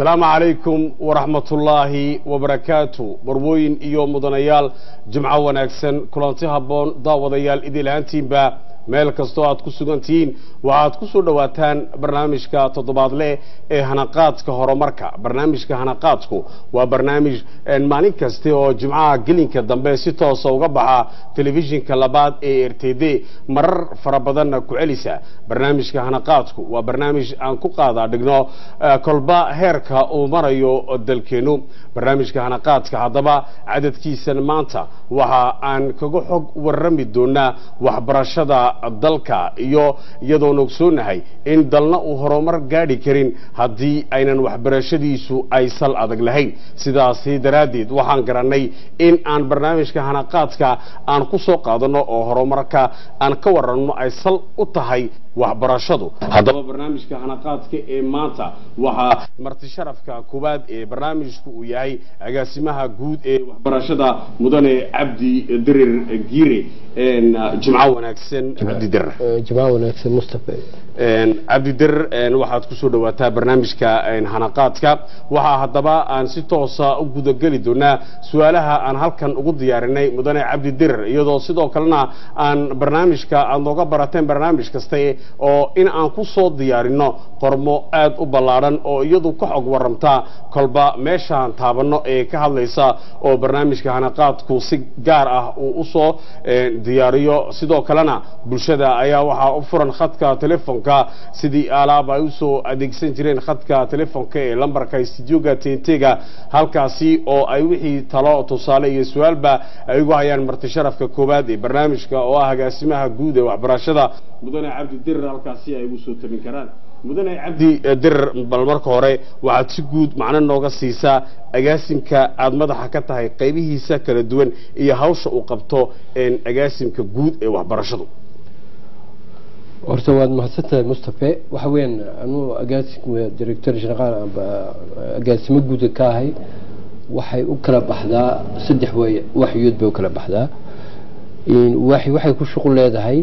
asalaamu calaykum waraxmatullaahi wabarakaatu barwooyin iyo mudanayaal jimco wanaagsan kulanti habboon daawadayaal idil ahaantiinba meel kastoo aad ku sugan tihiin waxaad ku soo dhowaataan barnaamijka toddobaadle ee hanaqaadka horumarka barnaamijka hanaqaadku waa barnaamij maalin kaste oo jimcaha gelinka dambe si toosa uga baxa telefishinka labaad ee r t d marar fara badanna ku celisa barnaamijka hanaqaadku waa barnaamij aan ku qaada dhigno kolba heerka uu marayo dalkeenu barnaamijka hanaqaadka haddaba cadadkiisan maanta waxa aan kaga xog warrami doonaa waxbarashada dalka iyo iyadoon ogsoonahay in dalna uu horumar gaadhi karin haddii aynan waxbarashadiisu ay sal adag lahayn sidaasi daraaddeed waxaan garannay in aan barnaamijka hanaqaadka aan ku soo qaadanno oo horumarka aan ka waranno ay sal u tahay waxbarashadu haddaba barnaamijka hanaqaadka ee maanta waxaa marti sharafka koowaad ee barnaamijku uu yahay agaasimaha guud ee waxbarashada mudane cabdi dirir giire jimco wanaagsan cabdi dirir jimco wanaagsan mustafa cabdi dirir waxaad kusoo dhawaataa barnaamijka hanaqaadka waxaa haddaba aan si toosa u gudageli doonaa su-aalaha aan halkan ugu diyaarinay mudane cabdi dirir iyadoo sidoo kalena aan barnaamijka aad nooga barateen barnaamij kaste oo in aan ku soo diyaarino qormo aad u ballaadhan oo iyadu ka xog waramtaa kolba meeshaan taabanno ee ka hadlaysa oo barnaamijka hanaqaadku si gaar ah uu usoo diyaariyo sidoo kalena bulshada ayaa waxaa u furan khadka telefonka sidii alaab ay usoo adeegsan jireen khadka telefonka ee lambarka studioga tentega halkaasi oo ay wixii talo tusaale iyo su-aalba ay ugu hayaan marti sharafka koowaad ee barnaamijka oo ah agaasimaha guud ee waxbarashada mudane cabdi dirir halkaasi ay ugu soo tabin karaan mudane cabdi dirir bal marka hore waxaad si guud macno nooga siisaa agaasimka aada madaxa ka tahay qaybihiisa kala duwan iyo hawsha uu qabto agaasimka guud ee waxbarashadu horta waad mahadsantahay mustafe waxa weeyaan anuu agaasimka director general amba agaasimo guuda ka ahay waxay u kala baxdaa saddex way waxyood bay u kala baxdaa waxay ku shuqul leedahay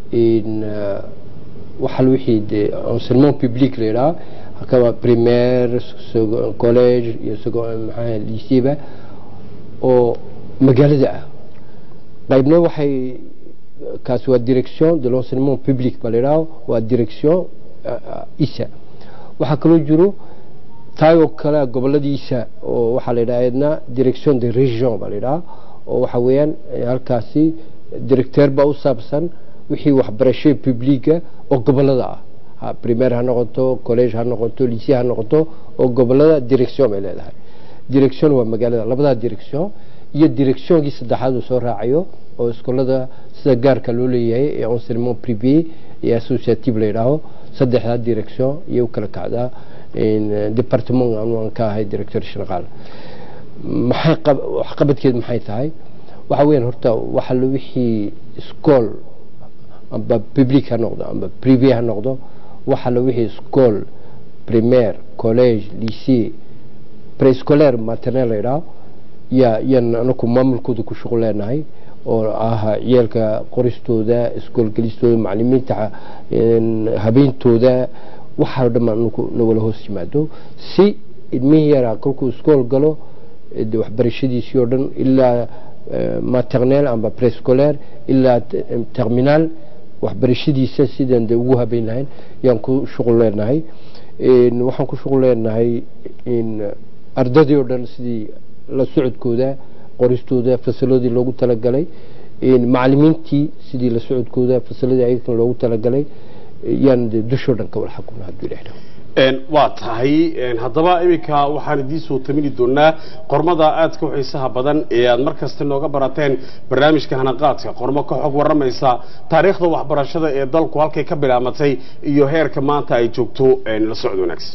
waxa wixii de enseignement public la yidhaha kama primaire college iyo maxaa lyceba oo magaalada ah qaybna waxay kaasi waa direction de l'enseignement public ba la yidhaha waa direction isa waxaa kaloo jiro taayoo kale goboladiisa oo waxaa la yidhaha edna direction de region ba la yidhaha oo waxa weeyaan halkaasi directeur baa u saabsan wixii waxbarasho publiga oo gobolada ah primaire ha noqoto college ha noqoto lycee ha noqoto oo gobolada direction bay leedahay direction waa magaalada labadaa direction iyo directionkii saddexaad uu soo raacayo oo iskuolada sida gaarka loo leeyahay ee enseignement privé iyo associative la yidhaaho saddexdaa direction iyo u kala kacdaa departement aan ka ahay director general maxay waxqabadkeed maxay tahay waxa weeyaan horta waxa wixii school amba public ha noqdo amba privé ha noqdo waxa la wixii school primaire college lycée prescolaire maternel la yidhaho yaa yan anaku maamulkooda ku shuqul leenahay oo ah ciyaalka qoristooda iskoolgelistooda macalimiinta habeentooda waxaa dhammaan anaku nagala hoos yimaado si ilmihii yaraa kolkuu iskool galo waxbarashadiisii oo dhan ilaa maternel amba prescolaire ilaa terminal waxbarashadiisa sidaan de ugu habeyn lahayn yaan ku shuqul leenahay waxaan ku shuqul leenahay ardadii oo dhan sidii la socodkooda qoristooda fasaladii loogu talagalay macalimiintii sidii la socodkooda fasaladii ayagan loogu talagalay yaan de dushoo dhan ka wal xakumna hadduu ilaahay waa tahay haddaba iminka waxaan idiin soo tamini doonaa qormada aadka u xiisaha badan ee aad mar kasta nooga barateen barnaamijka hanaqaadka qormo ka xog warramaysa taariikhda waxbarashada ee dalku halkay ka bilaamatay iyo heerka maanta ay joogto la socod wanaagsan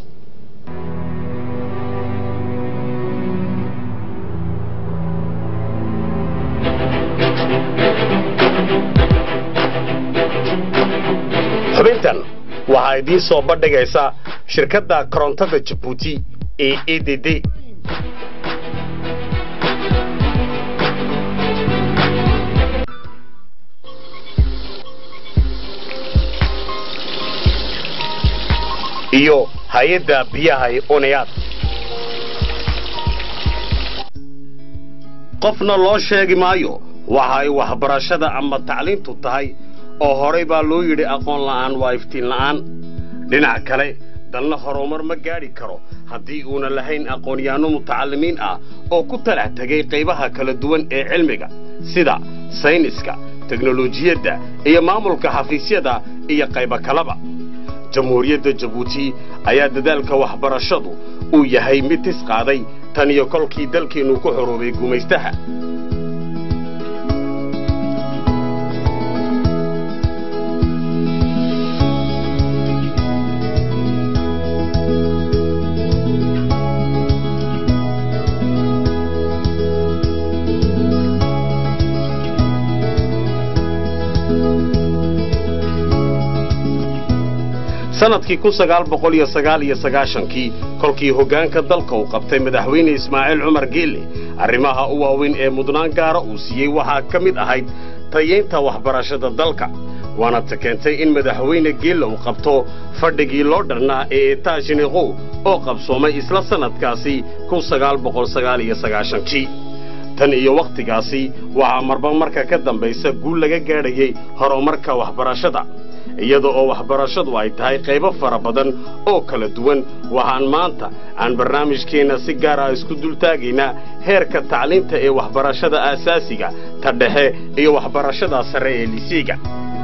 xubintan waxaa idiin soo bandhigaysa shirkadda korontada jabuuti ee e d d iyo hay-adda biyaha ee unayaad qofna loo sheegi maayo waxa ay waxbarashada ama tacliintu tahay oo horay baa loo yidhi aqoon la'aan waa iftiin la'aan dhinac kale dalna horumar ma gaadhi karo haddii uuna lahayn aqoonyahanno mutacallimiin ah oo ku talax tegay qaybaha kala duwan ee cilmiga sida sayniska teknolojiyadda iyo maamulka xafiisyada iyo qaybo kaleba jamhuuriyadda jabuuti ayaa dadaalka waxbarashadu uu yahay mid tis qaaday tan iyo kolkii dalkeennu ku xoroobay gumaystaha sanadkii kun sagaal boqol iyo sagaal iyo sagaashankii kolkii hoggaanka dalka uu qabtay madaxweyne ismaaciil cumar geelle arrimaha u waaweyn ee mudnaan gaara uu siiyey waxaa ka mid ahayd tayeynta waxbarashada dalka waana ta keentay in madaxweyne geelle uu qabto fadhigii loo dharnaa ee etaashiniqow oo qabsoomay isla sannadkaasi kun sagaal boqol sagaal iyo sagaashankii tan iyo wakhtigaasi waxaa marba marka ka dambaysa guul laga gaadhayay horumarka waxbarashada iyada oo waxbarashadu ay tahay qaybo fara badan oo kala duwan waxaan maanta aan barnaamijkeenna si gaar ah isku dultaagaynaa heerka tacliinta ee waxbarashada aasaasiga ta dhexe iyo waxbarashada sare ee lisiiga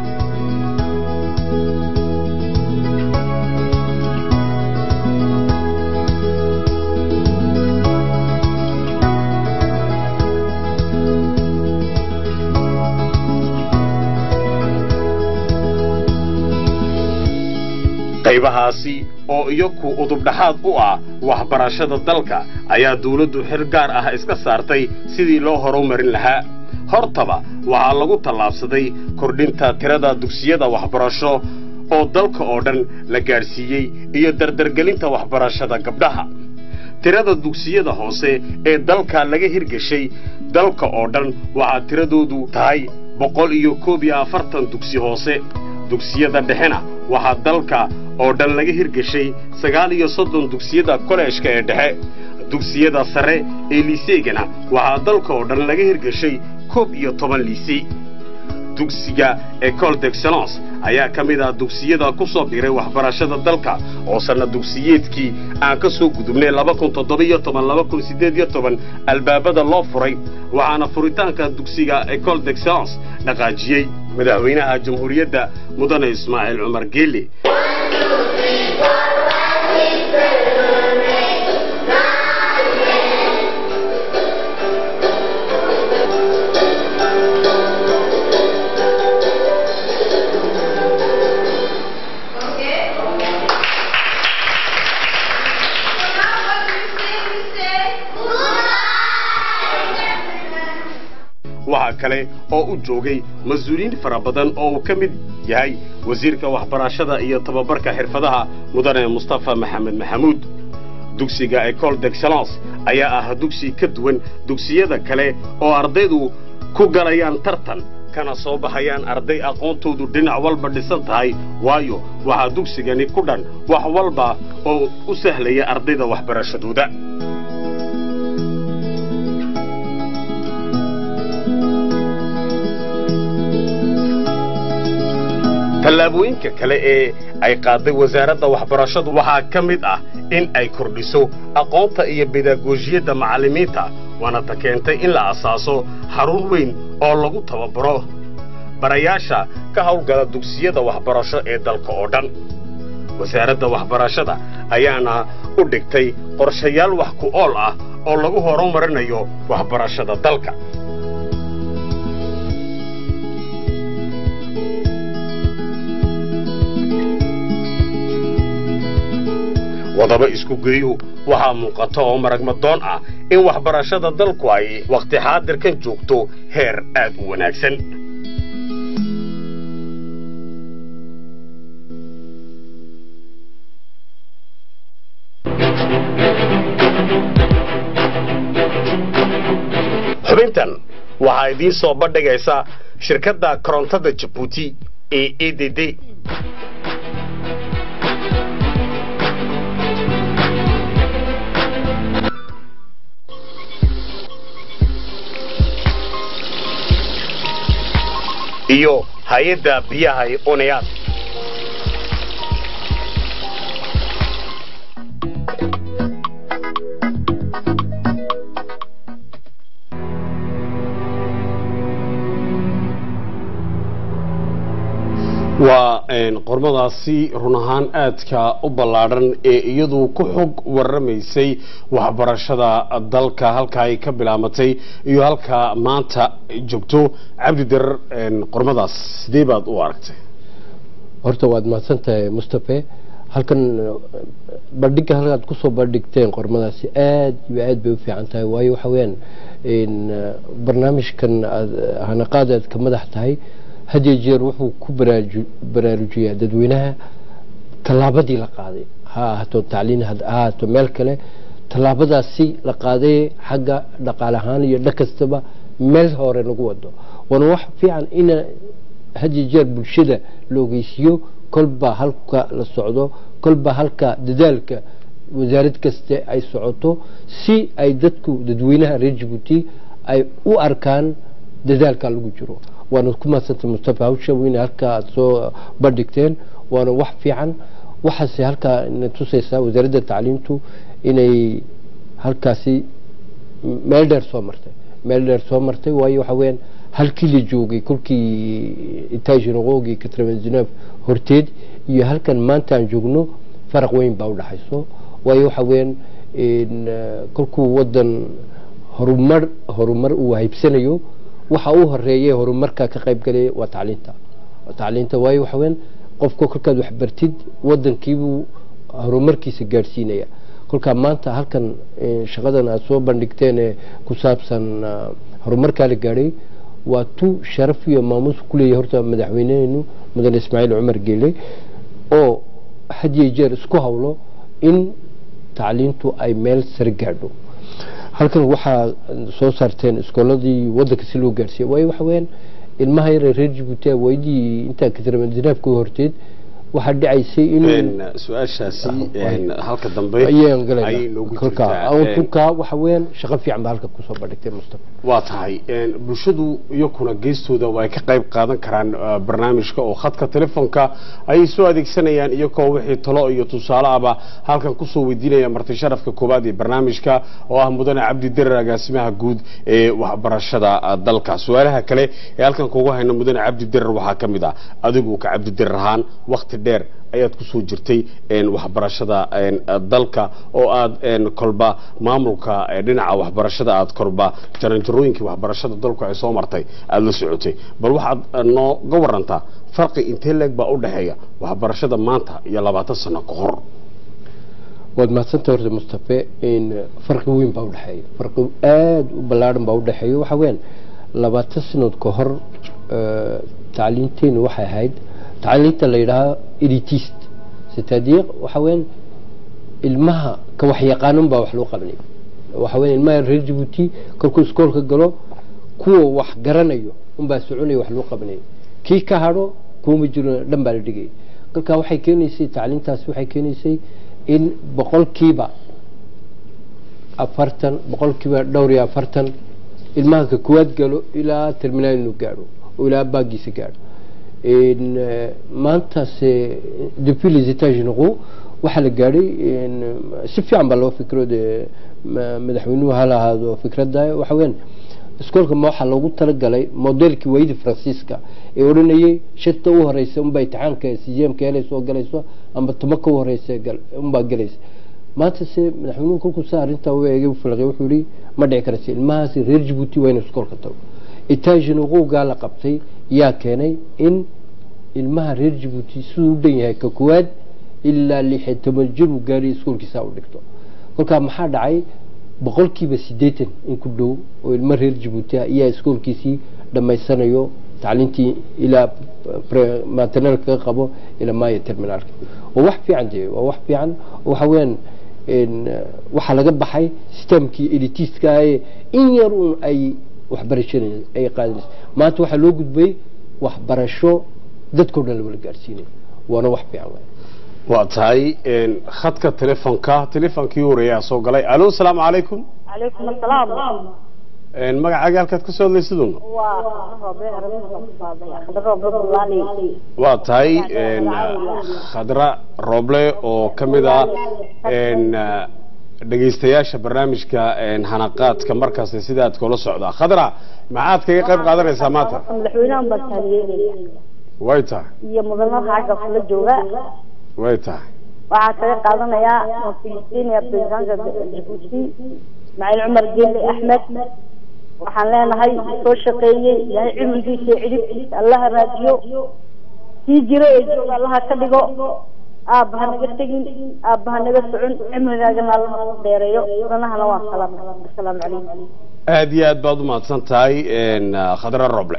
qaybahaasi oo iyaku udubdhaxaad u ah waxbarashada dalka ayaa dawladdu xil gaar ah iska saartay sidii loo horumarin lahaa hortaba waxaa lagu tallaabsaday kordhinta tirada dugsiyada waxbarasho oo dalka oo dhan la gaadhsiiyey iyo dardargelinta waxbarashada gabdhaha tirada dugsiyada hoose ee dalka laga hirgeshay dalka oo dhan waxaa tiradoodu tahay boqol iyo koob iyo afartan dugsi hoose dugsiyada dhexena waxaa dalka oo dhan laga hirgeshay sagaal iyo soddon dugsiyada koleejka ee dhexe dugsiyada sare ee liiseegana waxaa dalka oo dhan laga hirgeshay koob iyo toban liisey dugsiga ecole d'excellence ayaa ka mid ah dugsiyada ku soo biiray waxbarashada dalka oo sanna dugsiyeedkii aan ka soo gudubnay laba kun toddoba-iyo toban laba kun siddeed iyo toban albaabada loo furay waxaana furitaanka dugsiga ecole d'excellence dhaqaajiyey madaxweynaha jamhuuriyadda mudane ismaaciil cumar geelle waxaa kale oo u joogay mas-uuliyiin fara badan oo uu ka mid yahay wasiirka waxbarashada iyo tababarka xirfadaha mudane mustafa maxamed maxamuud dugsiga ecole d'excellence ayaa ah dugsi ka duwan dugsiyada kale oo ardaydu ku galayaan tartan kana soo baxayaan arday aqoontoodu dhinac walba dhisan tahay waayo waxaa dugsigani ku dhan wax walba oo u sahlaya ardayda waxbarashadooda tallaabooyinka kale ee ay qaaday wasaaradda waxbarashadu waxaa ka mid ah in ay kordhiso aqoonta iyo bedagoojiyadda macallimiinta waana ta keentay in la asaaso xarun weyn oo lagu tababaro barayaasha ka hawlgala dugsiyada waxbarasho ee dalka oo dhan wasaaradda waxbarashada ayaana u dhigtay qorshayaal wax ku ool ah oo lagu horumarinayo waxbarashada dalka wadaba isku geeyu waxaa muuqata oo maragmadoon ah in waxbarashada dalku ay wakhti xaadirkan joogto heer aad u wanaagsan xubintan waxaa idiin soo bandhigaysa shirkadda korontada jabuuti ee e d d iyo hay-adda biyaha ee oneyaad waa qormadaasi run ahaan aadka u ballaadhan ee iyadu ku xog waramaysay waxbarashada dalka halka ay ka bilaamatay iyo halka maanta joogto cabdi darar qormadaas sidee baad u aragtay horta waad mahadsan tahay mustafe halkan bandhiga halkaad kusoo bandhigteen qormadaasi aad iyo aad bay u fiican tahay waayo waxa weyaan barnaamijkan aad hanaqaad aad ka madax tahay hadiyo jeer wuxuu ku baraarujiyaa dadweynaha tallaabadii la qaaday ha ahaato tacliin ha ahaato meel kale tallaabadaasi la qaaday xagga dhaqaale ahaan iyo dhan kastaba meel hore lagu wado waana wax fiican in hadiyo jeer bulshada la ogeysiiyo kolba halka la socdo kolba halka dadaalka wasaarad kaste ay socoto si ay dadku dadweynaha reer jibuuti ay u arkaan dadaalka lagu jiro waana ku maadsantay mustafa hawsha weyne halkaa aada soo bandhigteen waana wax fiican waxaase halkaa na tusaysaa wasaaradda tacliimtu inay halkaasi meel dheer soo martay meel dheer soo martay waayo waxa weyaan halkii la joogay kolkii itajinaqoogii katravenzinef horteed iyo halkan maanta aan joogno faraq weyn baa udhaxayso waayo waxa weyaan kolkuu wadan horumar horumar uu haybsanayo waxa uu horeeyay horumarka ka qayb galaya waa tacliinta tacliinta waayo waxa weyan qofka kolkaad waxbartid wadankiibuu horumarkiisa gaadhsiinaya kolkaa maanta halkan shaqadan aada soo bandhigteen ee ku saabsan horumarkaa la gaadhay waa tu sharaf iyo maamuus kuleeyahay horta madaxweyneheenu mudane ismaaciil cumar geele oo hadiyo jeer isku hawlo in tacliintu ay meel sare gaadho halkan waxaa soo saarteen iskooladii wadanka si loo gaarsiiya waayo waxa weyaan ilmaha yare reer jibuuti waydii intaa katramadinaafka horteed waxaa dhicaysay inuu su-aashaasi halka dambe ayaan ayay noogu galaykolka jirtaa tunkaa waxa weyaan shaqo fiican baa halka kusoo bandhigtay mustafa waa tahay bulshadu iyakuna geestooda ay ka qayb qaadan karaan uh, barnaamijka oo khadka telefoonka ayay soo adeegsanayaan iyagoo wixii talo iyo tusaale ahba halkan kusoo weydiinaya marti sharafka koowaad ee barnaamijka oo ah mudane cabdi dirar agaasimaha guud ee waxbarashada uh, dalka su-aalaha kale ee halkan kugu hayno mudane cabdi dirar waxaa ka mid ah adigu ka cabdi dirar ahaan wakti dheer ayaad kusoo jirtay waxbarashada dalka oo aad kolba maamulka dhinaca waxbarashada aad kolba jaranjarooyinkii waxbarashada dalku ay soo martay aada la socotay bal waxaad nooga warantaa farqi intee leeg baa u dhexeeya waxbarashada maanta iyo labaatan sano ka hor waad mahadsanta horta mustafe farqi weyn baa udhexeeya farqi aada u ballaadhan baa udhexeeya waxa weyaan labaatan sanood ka hor tacliinteenu waxay ahayd tacliinta la yidhaaha elitist sitadiiq waxa weyaan ilmaha ka waxyaqaanan baa wax loo qabanay waxa weyan ilmaha reer jibuuti kolkuu iskoolka galo kuwa wax garanayo unbaa soconaya wax loo qabanaya kii ka hadho kuuma jiro dhan baa la dhigaya kolkaa waxay keenaysay tacliintaasi waxay keenaysay in boqolkiiba afartan boqolkiiba dhowr iyo afartan ilmaha ka kuwaad galo ilaa terminaal inuu gaadho oo ilaa baagiisa gaadho maantaase depuis les états généraux waxaa la gaadhay si fiican baa loo fikro dee madaxweynuhu hala ahaado fikradda waxa weyaan iskoolka ma waxaa loogu talagalay modelkii waayadii faransiiska ee odhanayay shanta u horeysa unbaa imtixaanka sijeemka helaysa oo galayso amba tuma ka u horeysa unbaa galaysa maanta se madaxweynuhu kolkuu saa arrintaa u eegay u falqay wuxuu yihi ma dhici karaysa ilmahaasi reer jibuuti waa inuu iskoolka tago itaajinaqowgaa la qabtay yaa keenay in ilmaha reer jibuuti siduu u dhan yahay ka koowaad ilaa lixiyo toban jir uu gaadhay iskoolkiisaa u dhigto kolkaa maxaa dhacay boqolkiiba siddeetan in ku dhow oo ilmo reer jibuuti ah iyaa iskoolkiisii dhammaysanayo tacliintii ilaa maternalka ka qabo ilaa maayo terminaalka waa wax fiican dee waa wax fiican waxa weeyaan waxaa laga baxay systemkii elitiska ee in yar un ay waxbarashada ay qaadinaysa maanta waxaa loo gudbay waxbarasho dadkao dhan lawala gaadhsiinay waana wax fiican waay waa tahay khadka telefoonka telefoonkii horeeyaa soo galay alo asalaamu calaykum calaykum asalaam Een, magacaaga halkaad ka soo hadlaysidun waa roobe roobe bulaali waa tahay een, khadra rooble oo ka mid ah een, dhegaystayaasha barnaamijka een, hanaqaadka markaasi sidaad kula socdaa khadra maxaad kaga qayb qaadanaysaa maanta madaxweynahan baan taaliyeynaya way tahay iyo mudanaha xagga kula jooga way tahay waxaa kaga qaadanayaa waan filistiiniya presidenta jabuuti ismaaciil cumar geele axmed waxaan leenahay soo shaqeeyey ilaahay cimrigiisa iyo cidhibtiisa allaha raadiyo sii jiro ee jooga allaha ka dhigo aabbaha naga tegin aabbaha naga socon cimrigaagana allaha ku dheereeyo mudanahana waan salaamay asalaamu calaykum aad iyo aad baad u mahadsan tahay een, khadra roble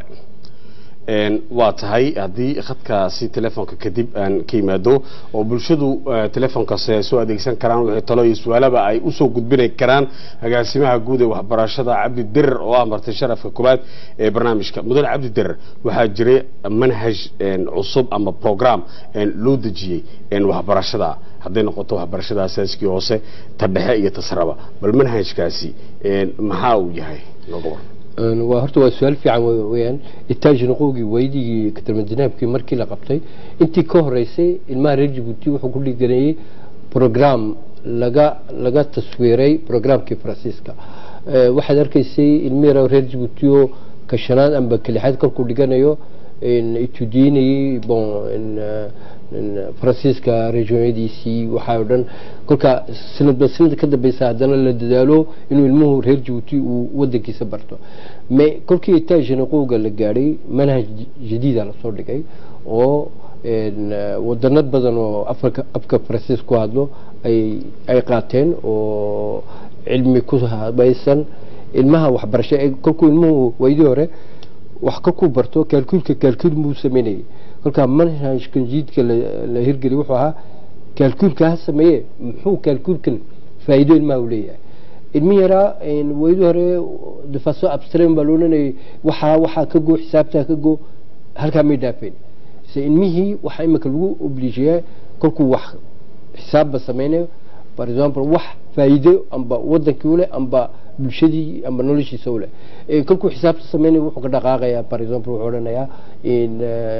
een, waa tahay haddii khadkaasi telefoonka kadib aan ka yimaado oo bulshadu eh, telefoonkaasi ay soo adeegsan karaan wixii talo iyo su-aalaba ay usoo gudbinay karaan agaasimaha guud ee waxbarashada cabdi dirir oo ah martay sharafka koowaad ee barnaamijka mudane cabdi dirir waxaa jiray manhaj een, cusub ama program een, loo dejiyey een, waxbarashada hadday noqoto waxbarashada asaaskii hoose ta dhexe iyo ta saraba bal manhajkaasi een, maxaa uu yahay looga waran Een, waa horta waa su-aal fiican we- weeyaan itaaj noqowgii weydigii katarmadinaabkii markii la qabtay intii ka horeysay ilmaha reer jabuuti wuxuu ku dhiganeeyey program laga laga taswiiray programkii faransiiska Eh, waxaad arkaysay ilmi yar oo reer jabuuti oo ka shanaad amba ka lixaad kolkuu dhiganayo in itudiinayay bon in, eh, in faransiiska regionyadiisii waxaa oo dhan kolka sanadba sanad ka dambeysa haddana la dadaalo inuu ilmuhu reer jabuuti uu wadankiisa barto me kolkii itaajinaqowga la gaadhay manhaj jadiida lasoo dhigay oo een, eh, wadano badan oo afka afka faransiis ku hadlo ay ay qaateen oo cilmi ku habaysan ilmaha waxbarasho ee kolkuu ilmuhu waydii hore wax ka ku barto kaalkuulka kaalkuul muu sameynayay kolkaa manhajkan jiidka la la hirgeliy wuxuu ahaa kaalkuulka ha sameeye muxuu kaalkuulkan faa'iido ilmaha u leeyahay ilmi yaraa waydii hore de façon abstrain baa loodhanayay waxaa waxaa ka go xisaabtaa ka go halkaa may dhaafeen se ilmihii waxaa imika lagu obligeeyaa kolkuu wax xisaabba sameynayo par exemple wax faa'iido amba wadankii uleh amba bulshadii amba noloshiisa uleh kolkuu xisaabta sameynayo wuxuu ka dhaqaaqayaa par exemple wuxuu odhanayaa in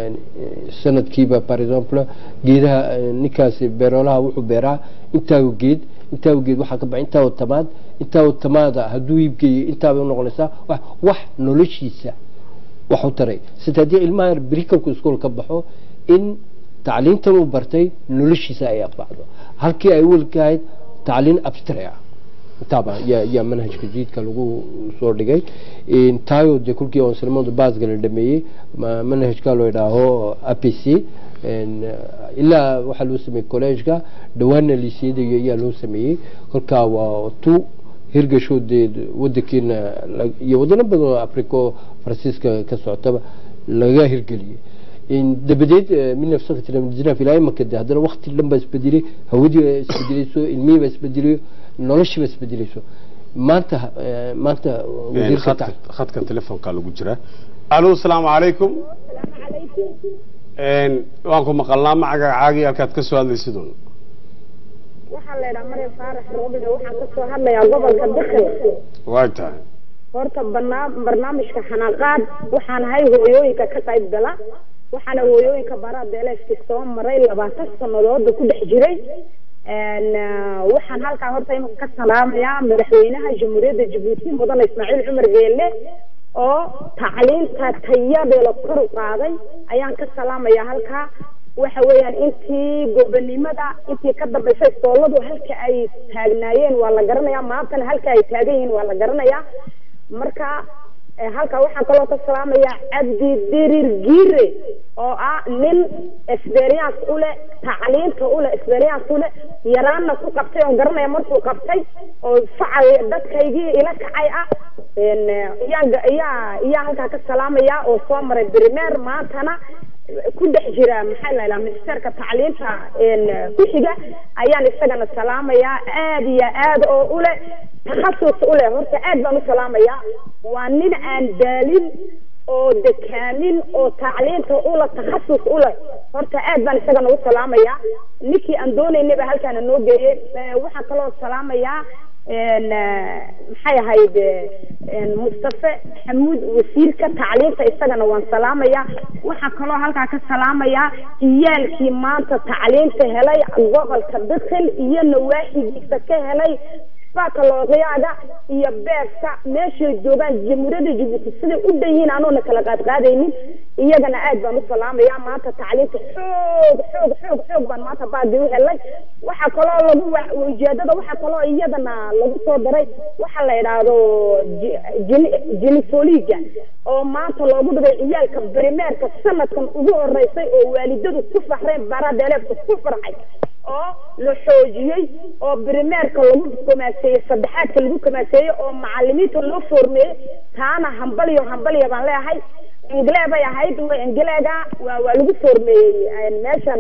sanadkiiba par exemple geedaha ninkaasi beeroolaha wuxuu beeraa intaa geed intaa geed waxaa ka baxay intaa tamaad intaa tamaada hadduu iibgeeyo intaabay unoqonaysaa wax wax noloshiisa wax u taray sida haddii ilmaha berikalku iskool ka baxo in tacliintan uu bartay noloshiisa ay anfacdo halkii ay welkahayd tacliin abstray ah intaaba yaa yaa manhajka jiidka lagu soo dhigay tayo dee kulkii onsilmada baasga la dhameeyey manhajka loo idhaaho a p c ilaa waxaa loo sameeyey collegeka dhawaana liisiyada ayaa loo sameeyey kolkaa waa tu hirgashoodee wadankeena iyo wadano badan oo africo faransiiska ka socotaba laga hirgeliyey dabadeed minafsakatinaaf ilaa imaka de haddana wakti dhan baa isbedelay hawadii baa isbedelayso ilmihii baa isbedelayo noloshii baa isbedelayso maanta maanta wasiirka khadka telefoonka lagu jira alo asalaamu calaykum waan ku maqalnaa magacaaga halkaad ka soo hadlaysidun waxaa la idhaha maryam faarax roobile waxaan kasoo hadlayaa gobolka bikri way tahay horta banaa barnaamijka xanaaqaad waxaan ahay hooyooyinka ka qayb gala waxaana hooyooyinka baraa beeleefki soo maray labaatan sanadooda ku dhex jiray waxaan halkaa horta imanka ka salaamayaa madaxweynaha jamhuuriyadda jabuuti mudane ismaaciil cumar geelle oo tacliinta tayadeela kor u qaaday ayaan ka salaamayaa halkaa waxa weeyaan intii gobonimada intii ka dambaysay sooladu halka ay taagnaayeen waa la garanayaa maantana halka ay taagan yihiin waa la garanayaa marka halkaa waxaan kaloo ka salaamayaa cabdi dirir giire oo ah nin experience u leh tacliinta u leh experience u leh yaraanna ku qabtay oon garanaya markuu qabtay oo facal dadkaygii ila kacay ah iyaan iyaa iyaa halkaa ka salaamaya oo soo maray primer maantana ku dhex jira maxaa la yidhaha ministerka tacliinta ku xiga ayaan isagana salaamayaa aad iyo aad oo u leh takhasus u leh horta aad baan u salaamayaa waa nin aan daalin oo dekaamin oo tacliinta ula takhasus u leh horta aad baan isagana u salaamayaa ninkii aan doonaynay baa halkaana noo geeyey waxaan kaloo salaamayaa maxay ahayd mustafe xamuud wasiirka tacliinta isagana waan salaamayaa waxaa kaloo halkaa ka salaamayaa ciyaalkii maanta tacliinta helay gobolka dakhil iyo nawaaxigiisa ka helay bakalooryaaga iyo beerka meeshay joogaan jamhuuriyadda jabuuti siday u dhan yihiin anoona kala qaadqaadaynin iyagana aad baan u salaamayaa maanta tacliinta xoog xoog xoog xoog baan maanta baadi u helay waxaa kaloo lagu ujeedada waxaa kaloo iyadana lagu soo daray waxa la yidhaahdo jenifoliga oo maanta loogu dhigay ciyaalka brimeerka sanadkan ugu horeysay oo waalidadu ku faxreen baradeeleebka ku farxay oo la xoojiyey oo brimeerka lagu komaaseeyey saddexaadka lagu komaaseeyey oo macalimiinta loo foormeeyey taana hambaliyo hambaliya baan leeyahay inglee bay ahayd ingleega waa waa lagu foormeeyey meeshan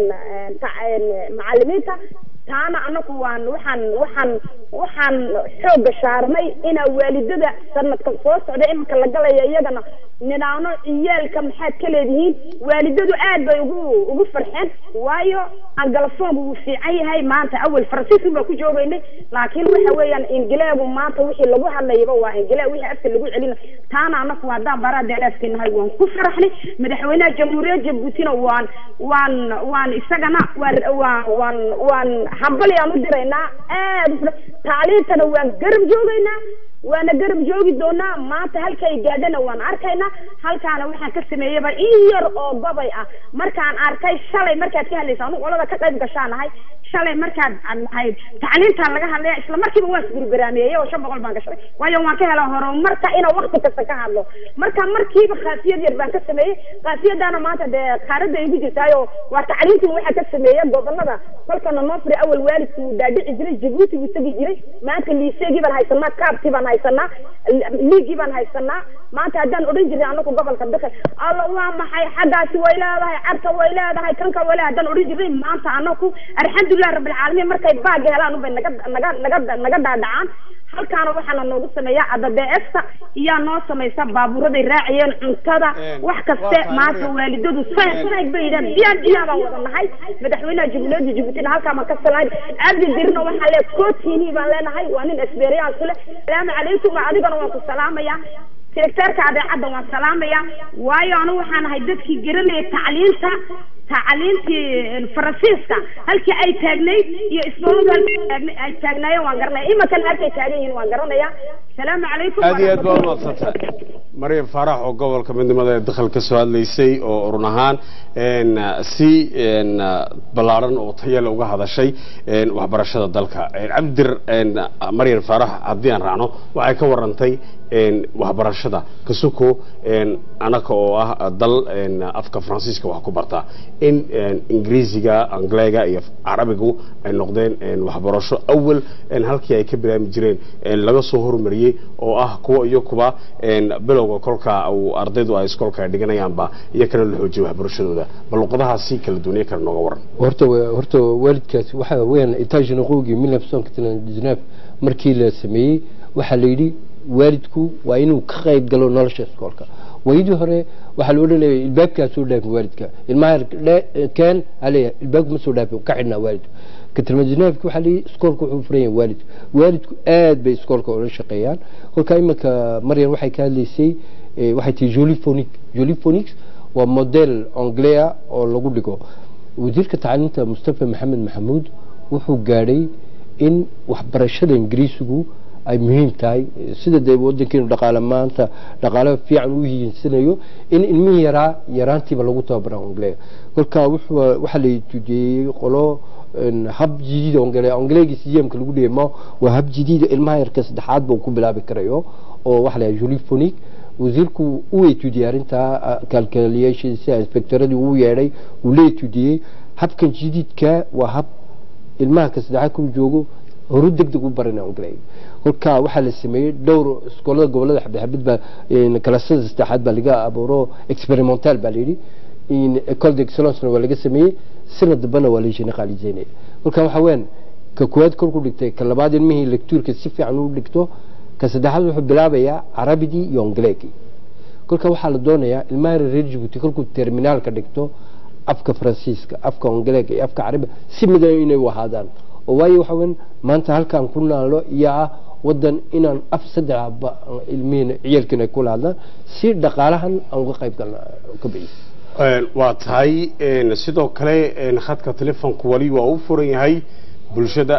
macalimiinta taana anaku waan waxaan waxaan waxaan xooga saarnay inaa waalidada sanadkan soo socda iminka la galaya iyagana nidhaano ciyaalka maxaad ka leedihiin waalidadu aad bay ugu ugu farxeen waayo angalafoonku wuu fiican yahay maanta awel faransiiska baa ku joogaynay laakiin waxa weeyaan ingileegu maanta wixii lagu hadlayaba waa ingile wixii afka lagu celina taana anaku haddaan baraa deeleefkinahay waan ku faraxnay madaxweynaha jamhuuriyadda jabuutina waan waan waan isagana waan waan waan waan hambalyaan u diraynaa aad tacliintana waan garab joogaynaa waana garab joogi doonaa maanta halkay gaadhana waan arkaynaa halkaana waxaan ka sameeyaba in yar oo gobay ah markaan arkay shalay markaad ka hadlaysa anu qolada ka qayb gashaanahay shalay markaad ahayd tacliintaan laga hadlaya isla markiiba waan isgurbaraameeyey oo shan boqol baan gashay waayo waan ka helaa horumarka inaa wakti kasta ka hadlo marka markiiba kaafiyad yar baan ka sameeyey kaafiyadaana maanta dee qaarada igu jirtaayo waa tacliintii waxaa ka sameeya gobolada kolkana noo furi awal waalidku uu dhaadhici jiray jabuuti buu tegi jiray maanta liiseegii baan haysanaa kaabtii baan haysanaa liigii baan haysanaa maanta haddaan odhan jirnay anaku gobolka dakal alla waa maxay xaggaasi way leedahay carka way leedahay kanka way leedahay haddaan odhan jirnay maanta anaku alxamdulilah rabbilcaalamiin markay baagi helaan ubay naga naga naga naga dhaadhacaan halkaana waxaana noogu sameeyaa adabeesta iyaa noo samaysa baabuuraday raacayeen cuntada wax kaste maanta waalidadu sanag bay yidhahan biyaan biyaan baan wada nahay madaxweynaha jamhuuriyadda jabuutina halkaa baan ka salahay cabdi dirna waxaa lee kootini baan leenahay waa nin experience leh salaamu calaykum adigana waan ku salaamaya sekretarka adeecadda waan salaamaya waayo anigu waxaan ahay dadkii garanayay tacliinta tacliintii faransiiska halkii ay taagnayd iyo isbooladu halkii ay taagnaayeen waan garanaya imankana halkay taagan yihiin waan garanaya salaamu calaykum aad iyo aad baa umadsantay maryam faarax oo gobolka midnimada ee dakhal ka soo hadlaysay oo run ahaan si ballaaran oo tayale uga hadashay waxbarashada dalka cabdidir maryam faarax haddii aan raacno waxay ka warantay waxbarashada kasuko anaka oo ah dal afka faransiiska wax ku barta in ingiriisiga angleega iyo carabigu ay noqdeen waxbarasho awal halkii ay ka bilaami jireen laga soo hormariyey oo ah kuwa iyo kuba bilowga kolka uu ardaydu ay iskoolka dhiganayaanba iyo kana la xoojiyo waxbarashadooda bal luqadahaasi kala duuniye kale nooga waran horta horta waalidkaas waxa weeyaan itaajinaqowgii mil nafsonka markii la sameeyey waxaa la yidhi waalidku waa inuu ka qayb galo nolosha iskoolka waydii hore waxaa la odhanaya ilbaabkaa soo dhaafin waalidka ilmaha keen aleeyahay ilbaabku ma soo dhaafin ka xidhnaa waalidku katilmajinaafki waxaa leeyahy iskoolka wuxuu furan yahay waalidku waalidku aad bay iskoolka ula shaqeeyaan kolkaa iminka maryan waxay ka hadlaysay waxay tihi joliphonic joliphonics waa model anglea oo lagu dhigo wasiirka tacliinta mustafa maxamed maxamuud wuxuu gaadhay in waxbarashada ingiriisigu ay muhiim tahay sida dee wadankeenu dhaqaale maanta dhaqaale fiican u hiinsanayo in ilmihii yaraa yaraantiiba lagu tababara angleega kolkaa waxaa la tujeeyey qolo hab jadiid ongale ongleegii siyamka lagu dhigay ma waa hab jadiid ilmaha yarka saddexaad ba ku bilaabi karayo oo waxa la joliphonic wasiirku uu etudiyey arrintaa calculationsia inspectoradii uu yeedhay uu la etudiyey habkan jadiidka waa hab ilmaha ka saddexaad ku joogo horu deg deg u baran angleega kolkaa waxaa la sameeyey dhowr iskoolada gobolada xabdixabid baa kalasada saddexaad baa laga abuuro experimental baa layidhi ecole d'excellence waa laga sameeyey sanad dambana waa la generaliseynaya kolkaa waxaa weyan ka koowaad kolku dhigtay ka labaad ilmihii lectuurka si fiican u dhigto ka saddexaad wuxuu bilaabayaa carabidii iyo angleegii kolkaa waxaa la doonayaa ilmaha reer jibuuti kolkuu terminaalka dhigto afka faransiiska afka angleega iyo afka carabiga si midan inay u ahaadaan oo waayo waxa weyan maanta halkaan ku naalo iyo ah wadan inaan af saddexba ilmihiin ciyaalkiina kula hadlaan si dhaqaalahan aan uga qayb galna ka bixiyo Een, waa tahay een, sidoo kale een, khadka telefoonku wali waa u furan yahay bulshada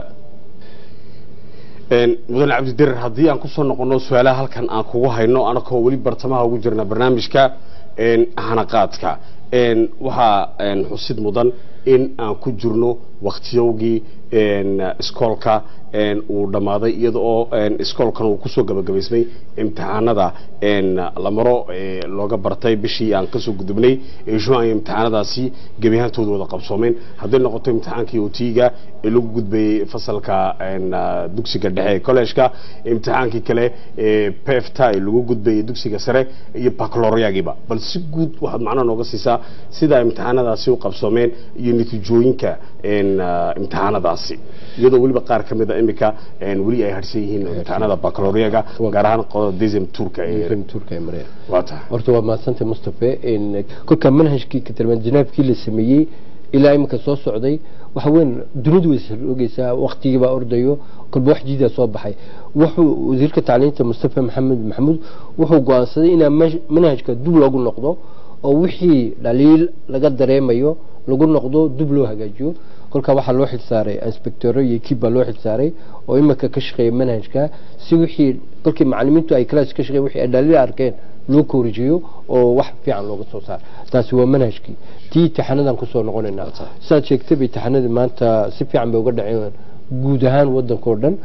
Een, mudan cabdidirir haddii aan kusoo noqono su-aalaha halkan aan kugu hayno anakoo weli bartamaha ugu jirna barnaamijka een, hanaqaadka Een, waxaa een, xusid mudan in aan ku jirno waktiyowgii een, iskoolka een, uu dhammaaday iyada oo een, iskoolkan uu kusoo gabagabaysmay imtixaanada een, la maro ee, looga bartay bishii aan kasoo gudubnay ee juan ay imtixaanadaasi gebi ahaantooda wada qabsoomeen hadday noqoto imtixaankii otiga ee lagu gudbayey fasalka een, ah, dugsiga dhexe ee college-ka imtixaankii kale ee pefta ee lagu gudbayey dugsiga sare iyo baccalaureagiba bal si guud waxaad macnaha nooga siisaa sida imtixaanadaasi u qabsoomeen iyo natiijooyinka een, ah, imtixaanadaasi iyadoo weliba qaar ka mid a imika een, weli ay harsan yihiin imtixaanada baccalaureaga gaar ahaan qodada desem turka ee turka ee maraya waa tahay horta waa mahadsantay mustafa in kolka manhajkii ka tilmaan janaabkii la sameeyey ilaa imika soo socday waxa weyn dunidu way isrogeysaa waqtigii baa ordayo kolba wax jiidaa soo baxay wuxuu wasiirka tacliinta mustafa maxamed maxamuud wuxuu go-aansaday inaa maj- manhajka dib loogu noqdo oo wixii dhaliil laga dareemayo lagu noqdo dib loo hagaajiyo kolkaa waxaa loo xilsaaray inspectoro iyo ekib baa loo xilsaaray oo imika ka shaqeeya manhajka si wixii kolkii macalimiintu ay class ka shaqeeya wixii ay dhaliil arkeen loo koorijiyo oo wax fiican looga soo saaro taasi waa manhajkii tii imtixaanadan kusoo noqonaynaa saad sheegtaba imtixaanadii maanta si fiican bay uga dhaceen guud ahaan wadankao dhan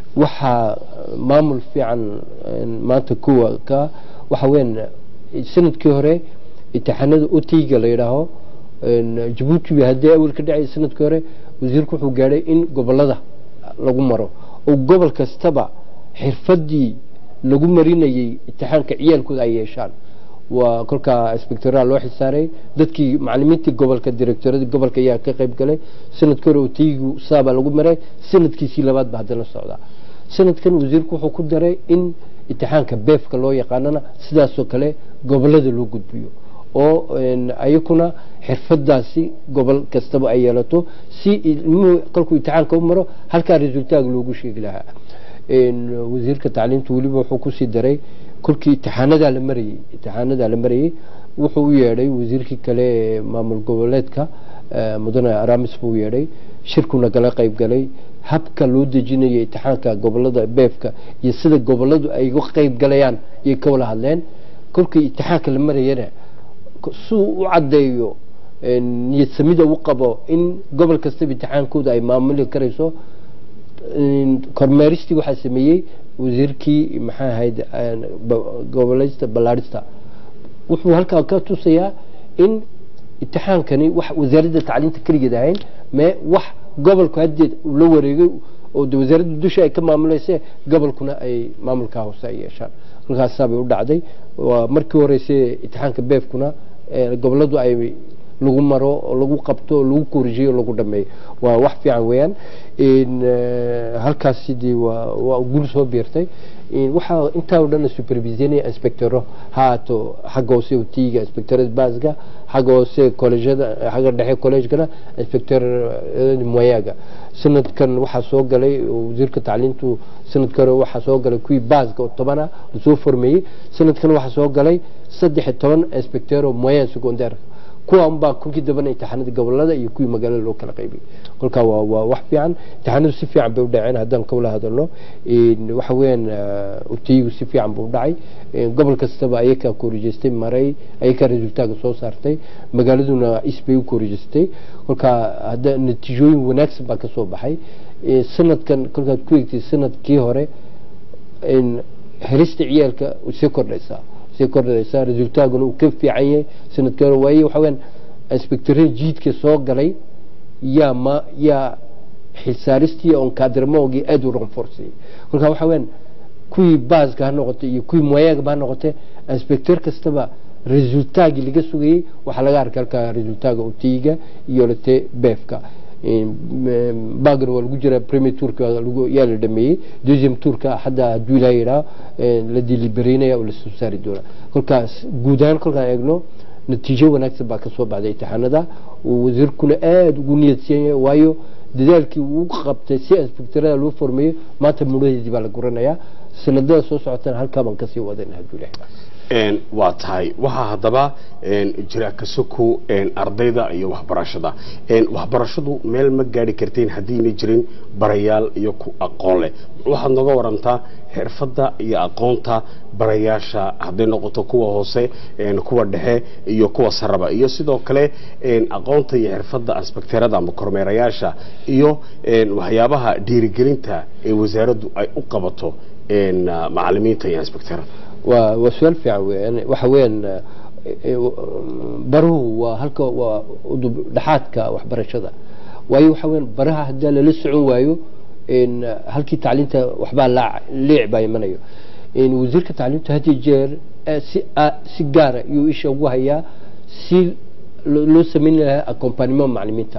waxaa maamul fiican een, maanta kuwa ka waxa weyn sanadkii hore imtixaanada otiga la yidhaaho een, jabuuti bay haddii awal ka dhacay sanadkii hore wasiirku wuxuu gaadhay in gobolada lagu maro oo gobol kastaba xirfadii lagu marinayay imtixaanka ciyaalkooda ay yeeshaan waa kolkaa inspectoraa loo xilsaaray dadkii macalimiintii gobolka directoradii gobolka ayaa ka qayb galay sanadkii hore otiyigu saabaa lagu maray sanadkiisii labaad ba haddana socdaa sanadkan wasiirku wuxuu ku daray in imtixaanka beefka loo yaqaanana sidaasoo kale gobolada loo gudbiyo oo een, ayakuna xirfadaasi gobol kastaba ay yeelato si ilmuhu kolkuu imtixaanka u maro halkaa resultaag loogu sheegi lahaa een, wasiirka tacliinta weliba wuxuu kusii daray kolkii imtixaanadaa la marayey imtixaanadaa la marayey wuxuu u yeedhay wasiirkii kale ee maamul goboleedka eh, mudane aramis buu u yeedhay shirkuna kala qayb galay habka loo dejinaya imtixaanka gobolada beefka iyo sida goboladu ay uga qayb galayaan ayay ka wada hadleen kolkii imtixaanka la marayana suu u caddeeyo een, niyad samida u qabo in gobol kastaba imtixaankooda ay maamuli karayso een, kormeeristii waxaa sameeyey wasiirkii maxaa ahayd een, ba- goboleysta ballaarista wuxuu halkaa ka tusayaa in imtixaankani wax wasaaradda tacliinta keligeed ahayn mee wax gobolku haddeed uu la wareegay oo de wasaaradda dusha ay ka maamulayse gobolkuna ay maamulkaa hoose ay yeeshaan halkaasaabay u dhacday waa markii horeyse imtixaanka beefkuna ee goboladu ay lagu maro oo lagu qabto oo lagu korijiyo oo lagu dhameeyo waa wax fiican weeyaan in eh, halkaas sidii waa waa guul soo biirtay in waxaa intaa oo dhan supervisionaya inspectoro haato xagga hoose utiga inspectorada baaska xagga hoose collegeada xagga dhexe collegekana inspector moyaga sanadkan waxaa soo galay oo wasiirka tacliintu sanadka hore waxaa soo galay kuwii baaska oo tobana lasoo formeeyey sanadkan waxaa soo galay saddex iyo toban inspector oo moyen secondaire kuwa unbaa kolkii dambana imtixaanada gobolada iyo kuwii magaalada loo kala qaybiyey kolkaa waa waa wax fiican imtixaanadu si fiican bay u dhaceen haddaan kawala hadalno in waxa weeyaan eh, utiyigu si fiican buu u dhacay in gobol kastaba ayakaa korijeystay maray ayakaa resultaaga soo saartay magaaladuna is bay u korijeystay kolkaa hadda natiijooyin wanaagsan baa kasoo baxay Eh, sanadkan kolkaad ku egtay sanadkii hore in helista ciyaalka way sii kordhaysaa sii kordhaysaa resultaaguna uu ka fiican yahay sanadkii hore waaye waxa weyaan inspectorada jiidka soo galay yaa ma yaa xilsaaristii on kaadirmoogii aada u renforceyey kolkaa waxa weyaan kuwii baaska ha noqotay iyo kuwii moyaagaba ha noqotay inspector kastaba resultaagii laga sugayey waxaa laga arkay halkaa resultaaga utiyiga iyo late beefka bagna waa lagu jiraa premier tourka lagu- yaa la dhameeyey deuxième tourka hadda hadduu ilaha yidhaha la delibereynaya oo lasoo saari doonaa kolkaas guud ahaan kolkaan eegno natiijo wanaagsan baa kasoo baxday imtixaanada uu wasiirkuna aada ugu niyadsan yahay waayo dadaalkii uu qabtay si inspektorada loo formeeyo maanta mudhaheedii baa la guranayaa sanadada soo socotana halkaa baan kasii wadana hadduu ilahay Een, waa tahay waxaa haddaba een, jira kasoko een, ardayda iyo waxbarashada Een, waxbarashadu meel ma gaari karteen haddiina jirin barayaal iyo ku aqoon leh waxaad nooga warantaa xirfadda iyo aqoonta barayaasha hadday noqoto kuwa hoose een, kuwa dhexe iyo kuwa saraba iyo sidoo kale een, aqoonta iyo xirfadda inspekteerada ama kormeerayaasha iyo een, waxyaabaha dhiirigelinta ee wasaaraddu ay u qabato een, macalimiinta iyo inspekteerada waa waa su-aal fiican weeyaan waxa weeyaan baruhu waa halka waa udub dhexaadka waxbarashada waayo waxa weeyaan baraha haddii lala socon waayo in halkii tacliinta waxbaa laac leec baa imanayo in wasiirka tacliinta had iyo jeer eh, si a- si gaara iyuu isha ugu hayaa si lo- loo sameyn lahaa accompagnement macalimiinta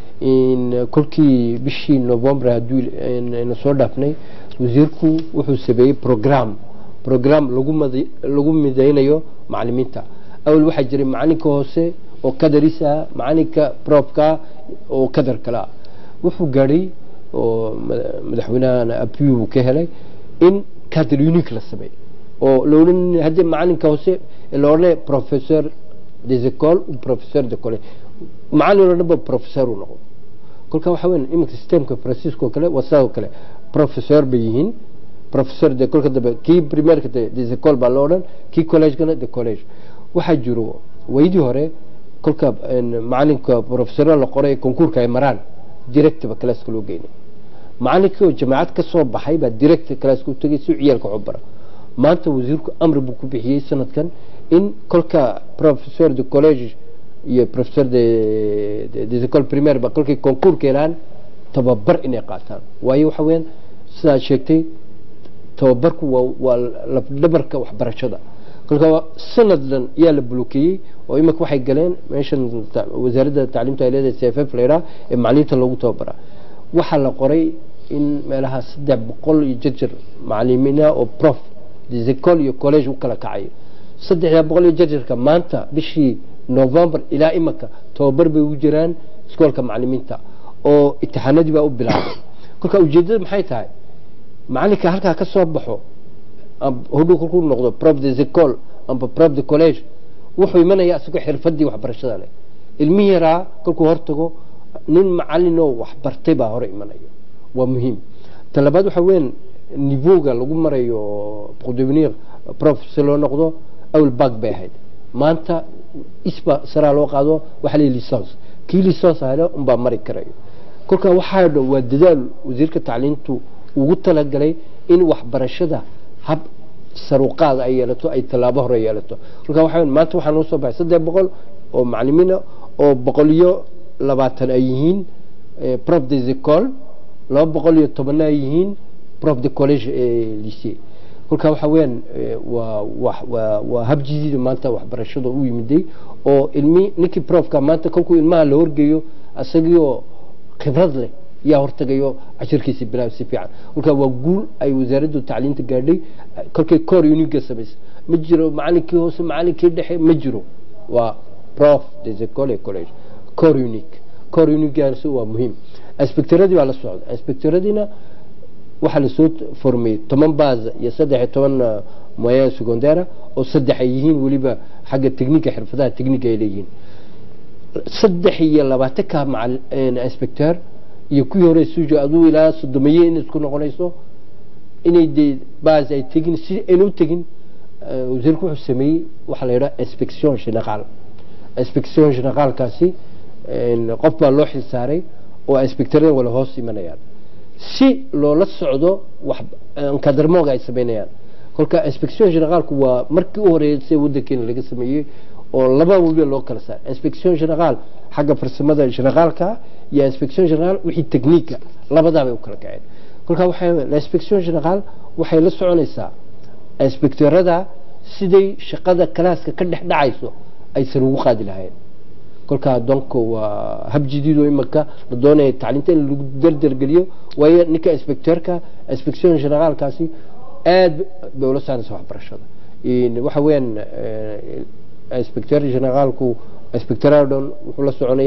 in kolkii bishii november hadduu ayna soo dhaafnay wasiirku wuxuu sameeyey program program lagu madi- lagu midaynayo macalimiinta awal waxaa jiray macalinka hoose oo kadaris ah macalinka profka oo kadar kale ah wuxuu gaadhay oo mada- madaxweynahana abiy uu ka helay in cadre unique la sameeyo oo la odhan haddii macalinka hoose la odhanay professeur des écoles ou professeur de collège macalin oo dhanba professeur uu noqdo kolka waxa weyn iminka systemka francisco kale waa sidaa oo kale professeur bay yihiin professeur de kolka dambe kii primaireka de des écoles baa loo odhan kii collegekana de college waxaa jiro waydii hore kolka een, macalinka professeur la qoray konkuurka ay maraan directba classka loo geynay macalinkii oo jamaacad ka soo baxay baa direct classka u tegay si uu ciyaalka u bara maanta wasiirku amri buu ku bixiyey sanadkan in kolka professeur de college iyo professeur de, de, des écoles primaire ba kolkay konkuurka helaan tababar inay qaataan waayo waxa weeyaan sidaad sheegtay tababarku waa waa lafdhabarka waxbarashada kolka waa sanad dhan yaa la blokeeyey oo imika waxay galeen meeshan ta- wasaaradda tacliimta ay leedahay c f f layidhaha ee macalimiinta loogu tababaraa waxaa la qoray in meelaha saddex boqol iyo jarjar macalimiina oo prof des écoles iyo college u kala kacayo saddexda boqol iyo jarjarka maanta bishii november ilaa imika tababar bay ugu jiraan iskoolka macalimiinta oo itixaanadii baa u bilaabay kolka ujeedada maxay tahay macalinka halkaa ka soo baxo am- hodhow kolkuu noqdo prof des écoles amba prof de college wuxuu imanaya isagoo xirfadii waxbarashada leh ilmihi yaraa kolkuu hortago nin macalinoo waxbartay baa hore imanaya waa muhiim ta labaad waxa weyan nivowga lagu marayo pour devenir prof si loo noqdo awel bag bay ahayd maanta isba saraa loo qaado waxaa leeyahy licence kii licence helo unbaa mari karayo kolka waxaa dhan waa dadaal wasiirka tacliintu ugu talagalay in waxbarashada hab saruqaada ay yeelato ay tallaabo hore yeelato kolka waxaa weyn maanta waxaa noo soo baxay saddex boqol oo macalimiina oo boqol iyo labaatan ay yihiin eh, prof des écoles laba boqol iyo tobanna ay yihiin prof de college ee lycée kolka waxa weeyaan eh, waa waa waa waa hab jadiida maanta waxbarashada u yimiday oo ilmi ninkii profka maanta kolkuu ilmaha la horgeeyo isagiioo khibrad leh yaa hortagayo cashirkiisa bilaab si fiican kolka waa guul ay wasaaraddu tacliinta gaadhay kolkay cor uniga samaysa ma jiro macalinkii hoose macalinkii dhexe ma jiro waa prof des écoles et college cor unique cor unigaasi waa muhiim inspectoradii baa la socda inspectoradiina waxaa lasoo formeyey toban baza iyo saddex iyo toban uh, moyen secondaire oo saddex ay yihiin weliba xagga techniga xirfadaha techniga ay leeyihiin saddex iyo labaatanka macal inspector iyo kuwii hore sujo aduu ilaa sodomeeye in isku noqonayso inay dee bas ay tegin si ayna u tegin eh, wasiirku wuxuu sameeyey waxaa la yidhaha inspection général inspection généraalkaasi een, qof baa loo xilsaaray oo inspectorada wala hoos imanayaan si loola socdo wax kadarmooga ay sameynayaan kolka inspection généraalku waa markii u horeysay wadankeena laga sameeyey oo laba weliba loo kala saaray inspection général xagga farsamada généraalka iyo inspection général wixii technique labadaa bay u kala kaceen kolka waxay inspection général waxay la soconaysaa inspectorada siday shaqada kalaaska ka dhex dhacayso aysan ugu qaadi lahayn kolkaa donc waa hab jadiid oo imaka la doonaya tacliinta in lagu dardargeliyo waayo ninka inspectorka inspection generaalkaasi aad bay ula saaraysa waxbarashada In- waxa weeyaan eh, inspector generaalku inspectorada dhan wuxuu la soconayaa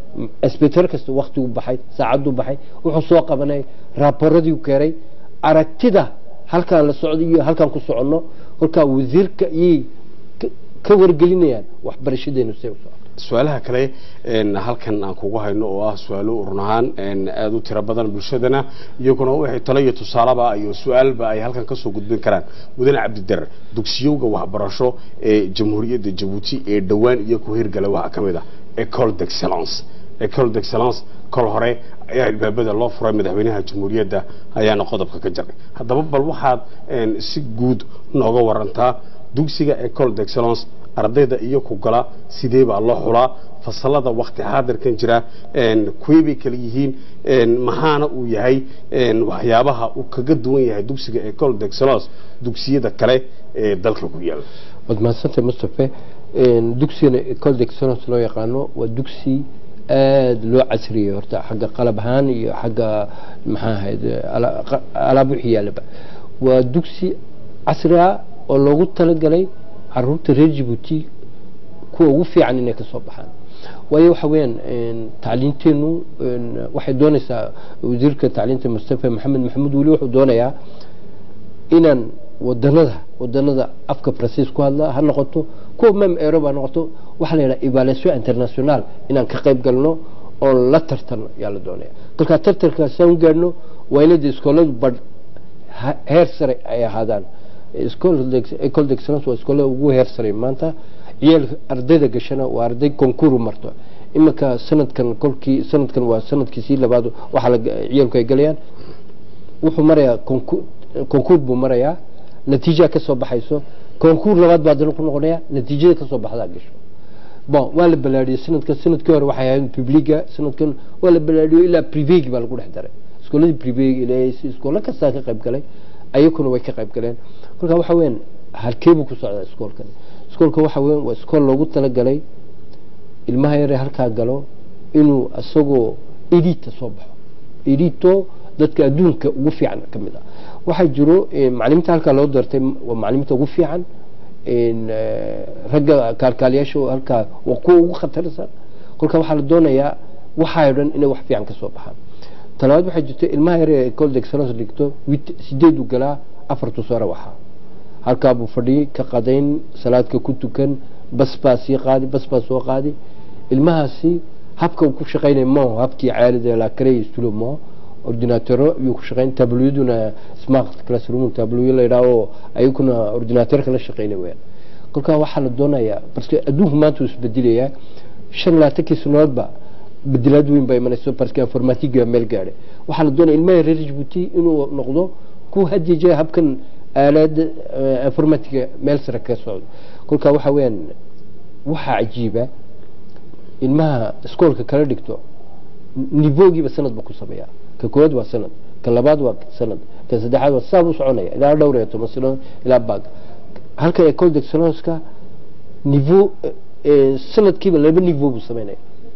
inspector kasta waktigu baxay saacaddu baxay wuxuu soo qabanay raaboradii keenay aragtida halkaan la socdo iyo halkaan ku soconno kolkaa wasiirka iyay ka- ka wargelinayaan waxbarashadeenu say u socoto su-aalaha kale een, halkan aan kugu hayno oo ah su-aalo run ahaan een, aada u tiro badan bulshadana iyaguna wixii talo iyo tusaalaba iyo su-aalba ay halkan kasoo gudbin karaan mudane cabdidarar dugsiyowga waxbarasho ee jamhuuriyadda jabuuti ee dhowaan iyo ku hirgala waxaa ka mid ah ecole d'excellence ecole d'excellence kol hore ayaa albaabada loo furay madaxweynaha jamhuuriyadda ayaana qodobka ka jaray haddaba bal waxaad een, si guud nooga warantaa dugsiga ecole d'excellence ardayda iyo ku gala sidee baa loo xulaa fasalada wakti xaadirkan jira een, kuwee bay kala yihiin een, maxaana uu yahay een, waxyaabaha uu kaga duwan yahay dugsiga ecole d'excellence dugsiyada kale ee dalka ku yaala waad mahadsantahay mustafe Een, dugsigana ecole d'excellence loo yaqaano waa dugsi aada loo casriyey horta xagga qalab ahaan iyo xagga maxaa ahayd ala- qa- alaab wixii yaalaba waa dugsi casri ah oo loogu talagalay caruurta reer jabuuti kuwa ugu fiican inay kasoo baxaan waayo waxa weeyaan een, tacliinteenu een, waxay doonaysaa wasiirka tacliinta mustafa maxamed maxamuud weli wuxuu doonayaa inaan wadanada wadanada afka faransiis ku hadla ha noqoto kuwa mem erob ha noqoto waxaa la yidhaha evaluation international inaan ka qayb galno oon la tartano yaa la doonaya kolkaa tartankaasaan u gaadhno waa inada iskooladu badh ha- heer sare ay ahaadaan ecole d'excellence waa iskoolada ugu heer sare maanta ciyaal ardayda gashana waa arday konkuru marto iminka sanadkan kolkii sanadkan waa sanadkiisii labaad waxaa la ciyaalku ay galayaan wuxuu marayaa konku- konkuur buu marayaa natiija ka soo baxayso konkuur labaad baa dana ku noqonaya natiijada ka soo baxdaa gasho bon waa la balaadhiyey sanadkan sanadkii hore waxay ahayd publiga sanadkan waa la balaadhiyo ilaa privegi baa lagu dhex daray iskooladii privegi ilaa iskoolo kastaa ka qayb galay ayakuna way ka qayb galeen kolka waxa weyan halkee buu ku socdaa iskoolkan iskoolka waxa weyan waa iskool loogu talagalay ilmaha yare halkaa galo inuu isagoo edita soo baxo edito dadka adduunka ugu fiican ka mid ah waxaa jiro eh, macalimiinta halkaa loo doortay waa macalimiinta ugu fiican in, eh, ragga kaalkaaliyaasha oo halkaa waa kuwa ugu khatarsan kolka waxaa la doonayaa waxaa dhan inay wax fiican ka soo baxaan talabaad waxaa jirta ilmaha yare ee ecole d'excellence dhigto wit- sideedu galaa afartu sare waxaa halkaa buu fadhiyey ka qadayn salaadka ku tukan bas baa sii qaadi bas baa soo qaadi ilmahaasi habka uu ku shaqaynaya mo habkii caalida la karey istulo mo ordinatero ayuu ku shaqayn tabloyaduna smart classroom tabloyo la yidhaha oo ayaguna ordinatorka la shaqaynay weyaan kolkaa waxaa la doonayaa parce que adduunku maanta uu isbedelayaa shan labaatankii sanadoodba bedelaad weyn baa imanayso parce que informatiga meel gaadhay waxaa la doonaya ilmaha reer jabuuti inuu noqdo ku hadiya habkan aalada eh, informatiga meel sare ka socdo kolkaa waxa weeyaan waxaa cajiiba ilmaha iskoolka kala dhigto nivogiiba sanad buu ku sameeyaa ka koowaad waa sanad ka labaad waa sanad ka saddexaad waa saa buu soconaya ilaa dhowr iyo toban sano ilaa baag halka ecole d'excellenceka niveau sanadkiiba laba niveau buu sameynaya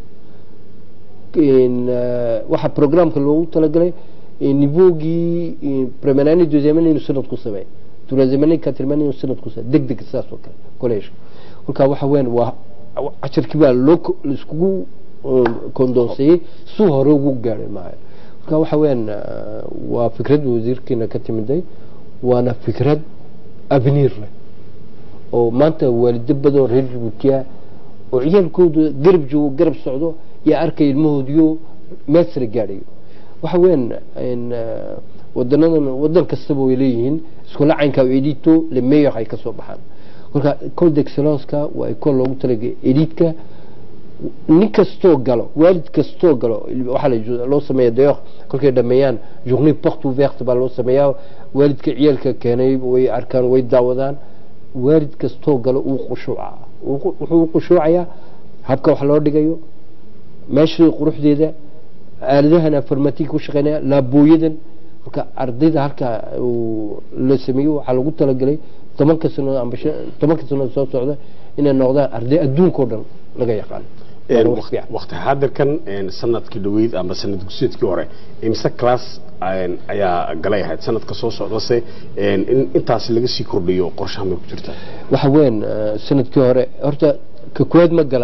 waxaa programka loogu talagalay niveaugii premier année deuxième année inuu sanad ku sameeyo troisième année quatrième année inuu sanad ku sameeyo deg deg sidaas oo kale college kolkaa waxa weyan waa casharkii baa loo laiskugu kondoonseeyey suu hore ugu gaadhay maayo marka waxa weeyaan waa fikrad wasiirkeena ka timiday waana fikrad avenir leh oo maanta waalido badan reer jabuutiya oo ciyaalkooda garab joogo garab socdo yaa arkay ilmahoodiyo meel sare gaadhayo waxa weeyaan wadanadan wadan kastaba way leeyihiin iskula caynka edito le meilleur ay kasoo baxaan marka ecole d'excellence-ka waa ecole loogu talagalay edidka nin kastoo galo waalid kastoo galo waxaa loo sameeya dayoq kolkay dhameeyaan journée porte ouverte baa loo sameeyaa waalidka ciyaalka keenay way arkaan way daawadaan waalid kastoo galo uu khushuuca wuxuu khushuucayaa habka wax loo dhigayo meeshii quruxdeeda aaladahan informatika ku shaqeynaya laabooyadan marka ardayda halkaa la sameeyo waxaa lagu talagalay tobanka sano amba tobanka sano soo socda inay noqdaan arday adduunkao dhan laga yaqaano waqti xaadirkan sanadkii dhaweyd ama sanad gusyeedkii hore imse class ayaa galay ahayd sanadka soo socdase in intaas laga sii kordhiyo qorshaha may ku jirtaa waxa weyan sanadkii hore horta ka koowaad ma galaan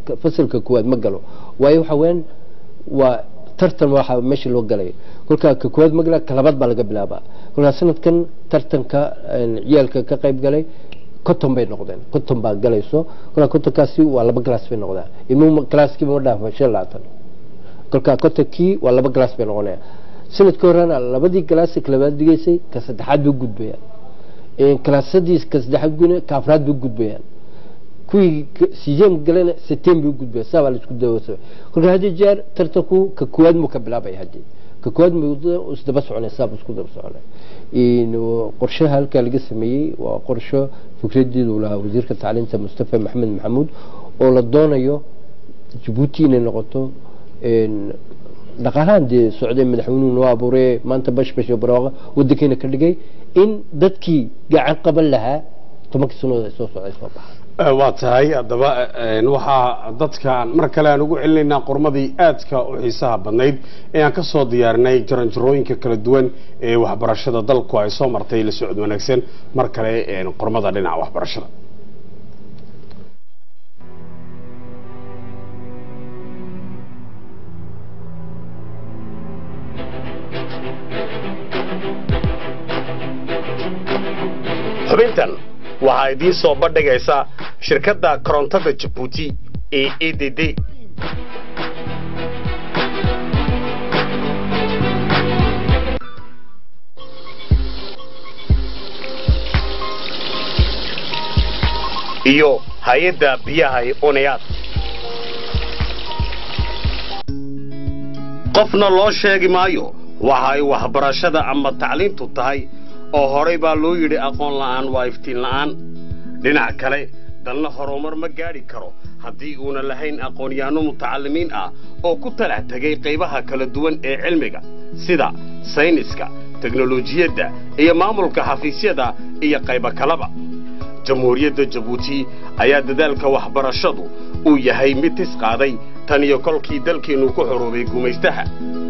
fasalka koowaad ma galo waayo waxa weeyaan waa tartan waxa meesha loo galay kolkaa ka koowaad ma gala ka labaad baa laga bilaabaa kolkaa sanadkan tartanka een, ciyaalka ka qayb galay konton bay noqdeen konton baa galayso kolkaa kontonkaasi waa laba glass bay noqdaan ilmuhu galaaskiiba ma dhaafa shan iyo labaatan kolkaa kontonkii waa laba glass bay noqonaya sanadka horena labadii galaas ka labaad digaysay ka saddexaad bay gudbayaan kalaasadii ka saddexaad gudbayaan ka afraad bay gudbayaan kuwii sideem galena seteen bay gudbayaan saa baa laisku dawasa kolka haddii jeer tartanku ka koowaad muu ka bilaabaya haddii ka koowaad muu isdaba soconay saa buu isku daba soconay qorshaha halkaa laga sameeyey waa qorsho fikradeedu lahaa wasiirka tacliinta mustafa maxamed maxamuud oo la doonayo jabuuti inay noqoto dhaqaalahan dee socday madaxweynuhu noo abuurey maanta bashbash iyo barooqa wadankeena ka dhigay in dadkii gacan qaban lahaa tobankii sannadood ay soo socday soo baxaan waa tahay haddaba waxaa dadkaan mar kale aan ugu celinaynaa qormadii aadka u xiisaha badnayd ee aan ka soo diyaarinay jaranjarooyinka kala duwan ee waxbarashada dalku ay soo martay la socod wanaagsan mar kale qormada dhinaca waxbarashada xubintan waxaa idiin soo bandhigaysa shirkadda korontada jabuuti ee e d d iyo hay-adda biyaha ee unayaad qofna loo sheegi maayo waxa ay waxbarashada ama tacliintu tahay oo horay baa loo yidhi aqoon la'aan waa iftiin la'aan dhinac kale dalna horumar ma gaadhi karo haddii uuna lahayn aqoonyahanno mutacallimiin ah oo ku talax tegay qaybaha kala duwan ee cilmiga sida sayniska teknolojiyadda iyo maamulka xafiisyada iyo qaybo kaleba jamhuuriyadda jabuuti ayaa dadaalka waxbarashadu uu yahay mid tis qaaday tan iyo kolkii dalkeennu ku xoroobay gumaystaha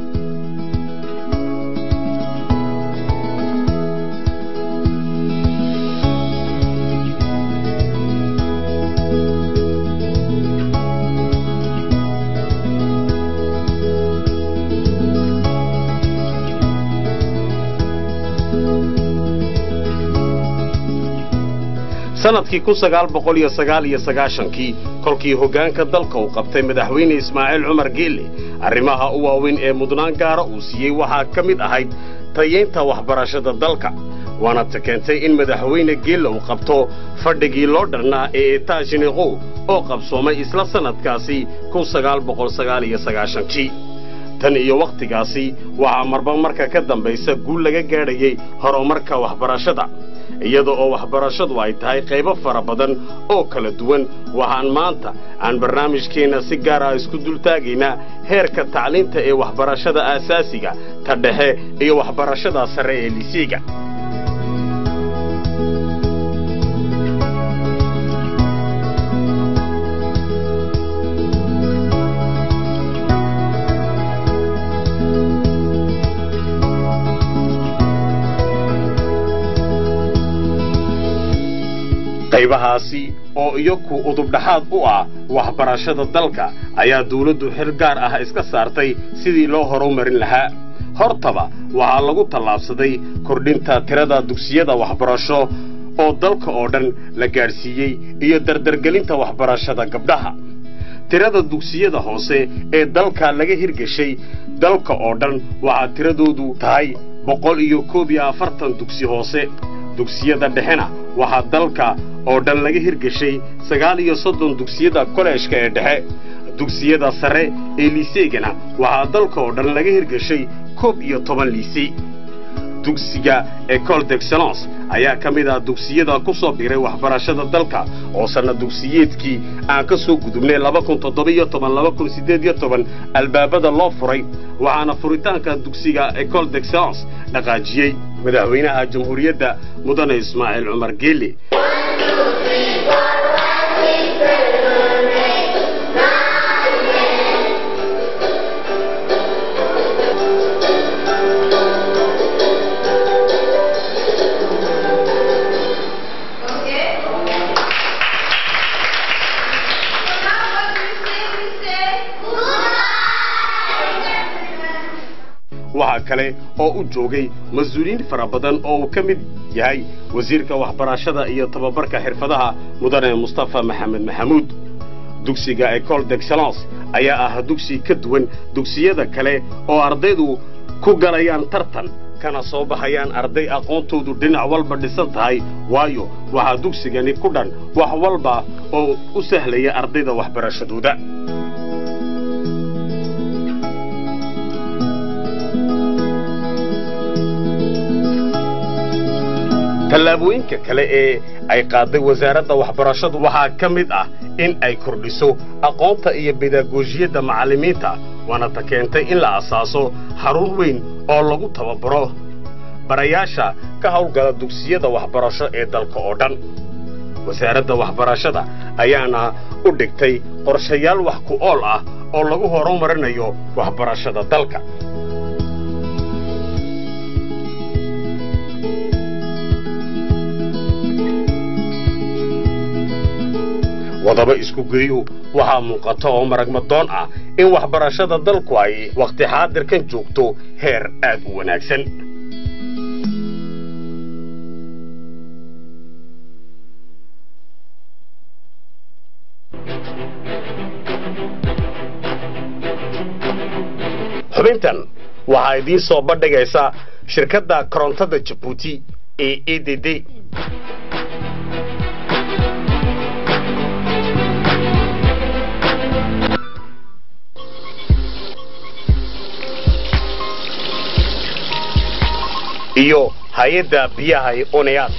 sanadkii kun sagaal boqol iyo sagaal iyo sagaashankii kolkii hoggaanka dalka uu qabtay madaxweyne ismaaciil cumar geelle arrimaha u waaweyn ee mudnaan gaara uu siiyey waxaa ka mid ahayd tayeynta waxbarashada dalka waana ta keentay in madaxweyne geelle uu qabto fadhigii loo dharnaa ee etaajiniqow oo qabsoomay isla sannadkaasi kun sagaal boqol sagaal iyo sagaashankii tan iyo wakhtigaasi waxaa marba marka ka dambaysa guul laga gaadhayay horumarka waxbarashada iyada oo waxbarashadu ay tahay qaybo fara badan oo kala duwan waxaan maanta aan barnaamijkeenna si gaar ah isku dultaagaynaa heerka tacliinta ee waxbarashada aasaasiga ta dhexe iyo waxbarashada sare ee lisiiga qaybahaasi oo iyaku udubdhaxaad u ah waxbarashada dalka ayaa dawladdu xil gaar ah iska saartay sidii loo horumarin lahaa hortaba waxaa lagu tallaabsaday kordhinta tirada dugsiyada waxbarasho oo dalka oo dhan la gaadhsiiyey iyo dardargelinta waxbarashada gabdhaha tirada dugsiyada hoose ee dalka laga hirgeshay dalka oo dhan waxaa tiradoodu tahay boqol iyo koob iyo afartan dugsi hoose dugsiyada dhexena waxaa dalka oo dhan laga hirgeshay sagaal iyo soddon dugsiyada koleejka ee dhexe dugsiyada sare ee liiseegana waxaa dalka oo dhan laga hirgeshay koob iyo toban liisey dugsiga ecole d'excellence ayaa ka mid ah dugsiyada ku soo biray waxbarashada dalka oo sanna dugsiyeedkii aan ka soo gudubnay laba kun toddoba-iyo toban laba kun siddeed iyo toban albaabada loo furay waxaana furitaanka dugsiga ecole d'excellence dhaqaajiyey madaxweynaha jamhuuriyadda mudane ismaaciil cumar geelle Okay? So now what do you say waxaa kale oo u joogay mas-uuliyiin fara badan oo uu ka mid yahay wasiirka waxbarashada iyo tababarka xirfadaha mudane mustafa maxamed maxamuud dugsiga ecole d'excellence ayaa ah dugsi ka duwan dugsiyada kale oo ardaydu ku galayaan tartan kana soo baxayaan arday aqoontoodu dhinac walba dhisan tahay waayo waxaa dugsigani ku dhan wax walba oo u sahlaya ardayda waxbarashadooda tallaabooyinka kale ee ay qaaday wasaaradda waxbarashadu waxaa ka mid ah in ay kordhiso aqoonta iyo bedagoojiyadda macallimiinta waana ta keentay in la asaaso xarun weyn oo lagu tababaro barayaasha ka hawlgala dugsiyada waxbarasho ee dalka oo dhan wasaaradda waxbarashada ayaana u dhigtay qorshayaal wax ku ool ah oo lagu horumarinayo waxbarashada dalka wadaba isku geeyu waxaa muuqata oo maragmadoon ah in waxbarashada dalku ay wakhti xaadirkan joogto heer aad u wanaagsan xubintan waxaa idiin soo bandhigaysa shirkadda korontada jabuuti ee e d d iyo hay-adda biyaha ee oneyaad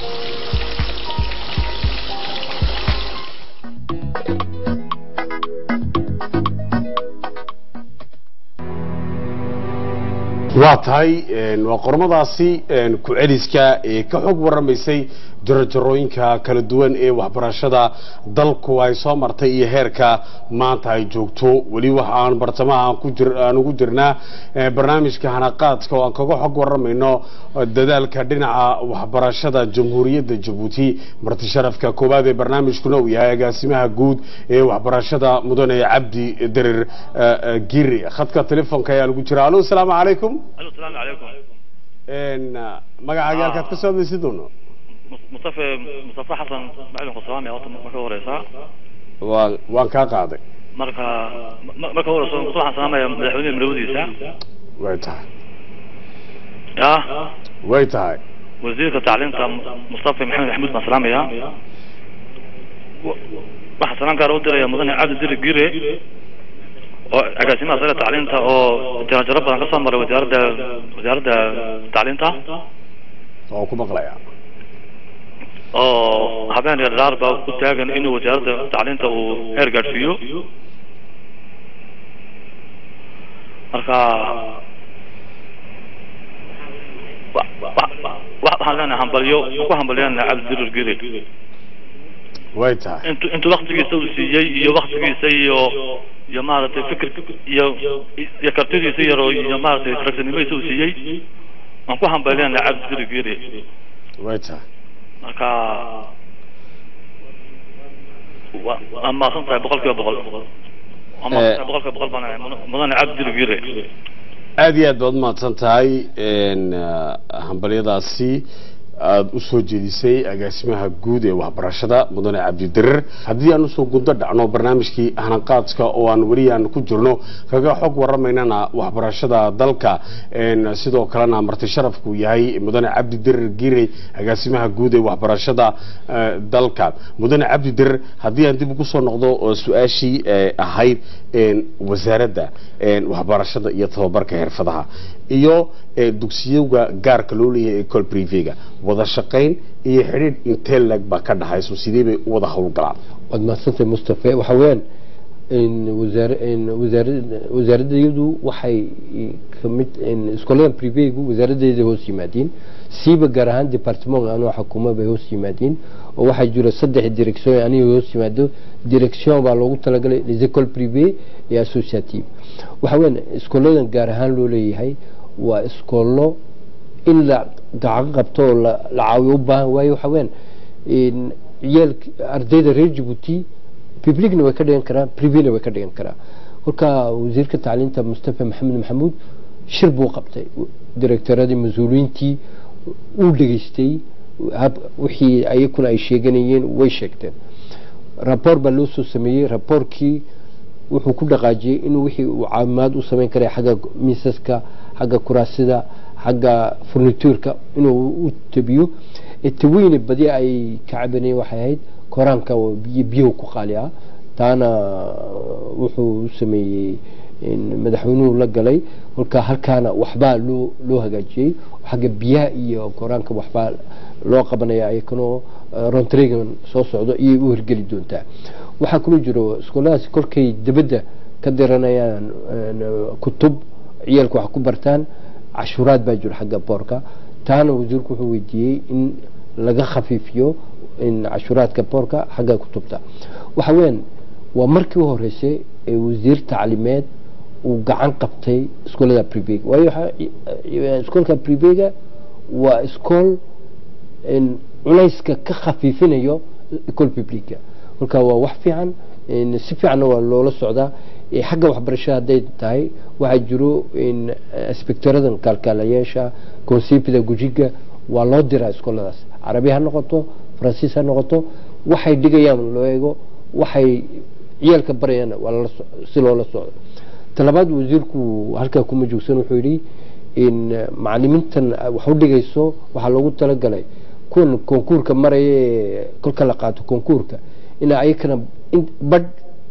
waa tahay waa qormadaasi ku celiska ee ka xog warramaysay jarajarooyinka kala duwan ee waxbarashada dalku ay soo martay iyo heerka maanta ay joogto weli waxa aan bartamaha aan ugu jirnaa barnaamijka hanaqaadka oo aan kaga xog warramayno dadaalka dhinaca waxbarashada jamhuuriyadda jabuuti marti sharafka koowaad ee barnaamijkuna uu yahay agaasimaha guud ee waxbarashada mudane cabdi derir giri khadka telefoonka ayaa lagu jira alo asalaamu calaykum الو السلام عليكم magacaaga halkaad ka soo hadlaysid doono مصطفى مصطفى حسن معلم قصوام يا وطن مركا وريسا waan waan kaa qaaday مركا مركا وريسا مصطفى حسن ما مدحوني ملوديسا way tahay يا way tahay وزير التعليم مصطفى محمد محمود مسلام يا waxa salaan gaar u diraya mudane cabdi diri gire oo agaasimaha sare tacliinta oo jarajaro badan ka soo maray wasaaradda wasaaradda tacliinta waan ku maqlayaa oo habeen iyo dhalaar baa u taagan inuu wasaaradda tacliinta uu heer gaadhsiiyo marka wa- wa- wa- waxaan leenahay hambalyo ku hambalyaana cabdidirir gire way tahay intu intuu waktigiisa uu siiyey iyo waktigiisa iyo iyo maaragtay fikir iyo iyo kartidiisa yaro iyo maaragtay ragsanimadiisa uu siiyey waan ku hambalyaana cabdidirir gire way tahay marka wa- waa maasan tahay boqol kiiba boqol waa maasan tahay boqol kiiba boqol baan ahay mudan- mudane cabdidirir gire aad iyo aad baad umahadsan tahay hambalyadaasi aada u soo jeedisay agaasimaha guud ee waxbarashada mudane cabdidirir haddii aan usoo gundo dhacno barnaamijkii hanaqaadka oo aan weli aan ku jirno kaga xog warramaynana waxbarashada dalka een, sidoo kalena marti sharafku yahay mudane cabdidirir girey agaasimaha guud ee waxbarashada eh, dalka mudane cabdidirir haddii aan dib ugu soo noqdo oo su-aashii eh, ahayd een, wasaaradda een, waxbarashada iyo tababarka xirfadaha iyo eh, dugsiyoga gaarka loo leeyahay ecole privega wada shaqayn iyo xidhiidh intee leg baa ka dhaxayso sidee bay u wada howlgalaan waad mahadsantahay mustafe waxa weeyaan in wasaar in wasaarad wasaaraddeedu waxay kamid in iskooladan privegu wasaaradeeda hoos yimaadiin siiba gaar ahaan department anoo xukuma bay hoos yimaadiin oo waxaa jira saddex direction aniga hoos yimaado direction baa loogu talagalay les écoles privées et associatives waxa weeyaan iskooladan gaar ahaan loo leeyahay waa iskoolo in la gacan qabto oo la la caawiyo u baahan waayo waxa weeyaan in ciyaalka ardayda reer jabuuti publicna way ka dhigan karaan privena way ka dhigan karaan kolka wasiirka tacliinta mustafa maxamed maxamuud shir buu qabtay directoradii mas-uuliyiintii uu dhegaystay wixii ayakuna ay sheeganayeen way sheegteen raboor baa loo soo sameeyey raboorkii wuxuu ku dhaqaajiyey inuu wixii uu caawimaad u samayn karay xagga miisaska xagga kuraasida xagga furnituurka inuu u tabiyo taweyne badi ay ka cabanayeen waxay ahayd koraanka biyahu ku qaali ah taana wuxuu u sameeyey madaxweynuhu la galay kolka halkaana waxbaa loo loo hagaajiyey xagga biyaha iyo koraanka waxbaa loo qabanaya ayakanoo rontrigan soo socdo iyay u hirgeli doontaa waxaa kaloo jiro iskooladaasi kolkay dibadda ka diranayaan kutub ciyaalka wax ku bartaan cashuuraad baa jiro xagga boorka taana wasiirku wuxuu weydiiyey in laga khafiifiyo cashuuraadka boorka xagga kutubta waxa weyaan waa markii u horeysay ee wasiir taclimeed uu gacan qabtay iskoolada privega waayo iskoolka privega waa iskool culayska ka khafiifinayo ecol publica kolka waa wax fiican si fiicanna waa loola socdaa xagga waxbarashada hadday tahay waxaa jiro inspectoradan kaalkaalayaasha consipida gujiga waa loo diraa iskooladaas carabi ha noqoto faransiis ha noqoto waxay dhigayaan loo eego waxay ciyaalka barayaan waa si loola socdo talabaad wasiirku halkaa kuma joogsan wuxuu yidhi in macalimiintan wax u dhigayso waxaa loogu talagalay kuwan konkuurka maraya kolka la qaato konkuurka in ayakana badh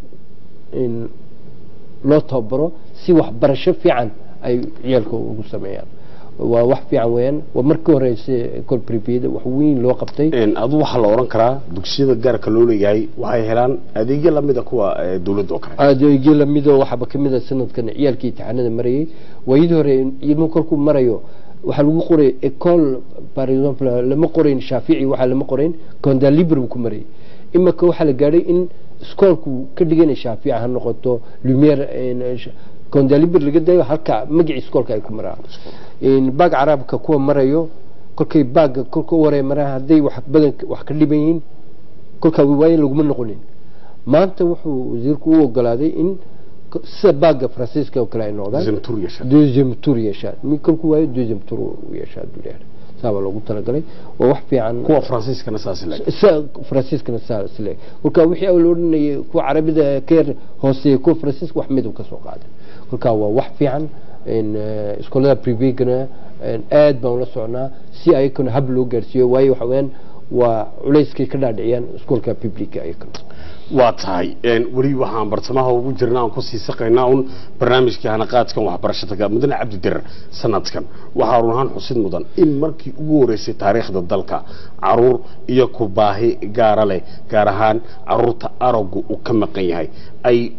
loo tababaro si waxbarasho fiican ay ciyaalka ugu sameeyaan waa wax fiican weyaan waa markii horeysa ecol privada wax weyn loo qabtay adu waxaa la oran karaa dugsiyada gaarka loo leeyahay waxay helaan adeegyo lamida kuwa dowladda oo kale adeegyo lamido waxaaba kamid a sanadkan ciyaalkii imtixaanada marayay waayadii hore ilmu kolkuu marayo waxaa lagu qoray ecol par exemple lama qorayn shaafici waxaa lama qorayn condalibre buu ku marayay imaka waxaa la gaadhay in iskoolku ka dhiganay shaafici ha noqoto lumiere condalibre laga dayo halka magacii iskoolka ay ku maraan baag caraabka kuwa marayo kolkay baaga kolka u horey maraan hadday wax badan wax ka dhiban yihiin kolkaa waaye laguma noqonin maanta wuxuu wasiirku u ogolaaday in sida baaga faransiiska oo kale ay noqdaan deuxième tour yeeshaan mi kolku waayo deuxième tour u yeeshaa duleer saabaa loogu talagalay waa wax fiican kuwa faransiiskana saas leg faransiiskana saas leg kolka wixii la odhanayay kuwa carabida ka yar hooseeya kuwa faransiiska wax midab ka soo qaaday kolka waa wax fiican iskoolada privegana aad baan ula socnaa si ayakana hab loo gaarsiiyo waayo waxa weyaan waa culayskay ka dhaadhiciyaan iskoolka publica ayakana waa tahay weli waxaan bartamaha ugu jirna aan kusii saqaynaa un barnaamijkii hanaqaadkan waxbarashada mudane cabdidirar sanadkan waxaa run ahaan xusid mudan in markii ugu horeysay taariikhda dalka caruur iyo ku baahi gaara leh gaar ahaan caruurta araggu uu ka maqan yahay ay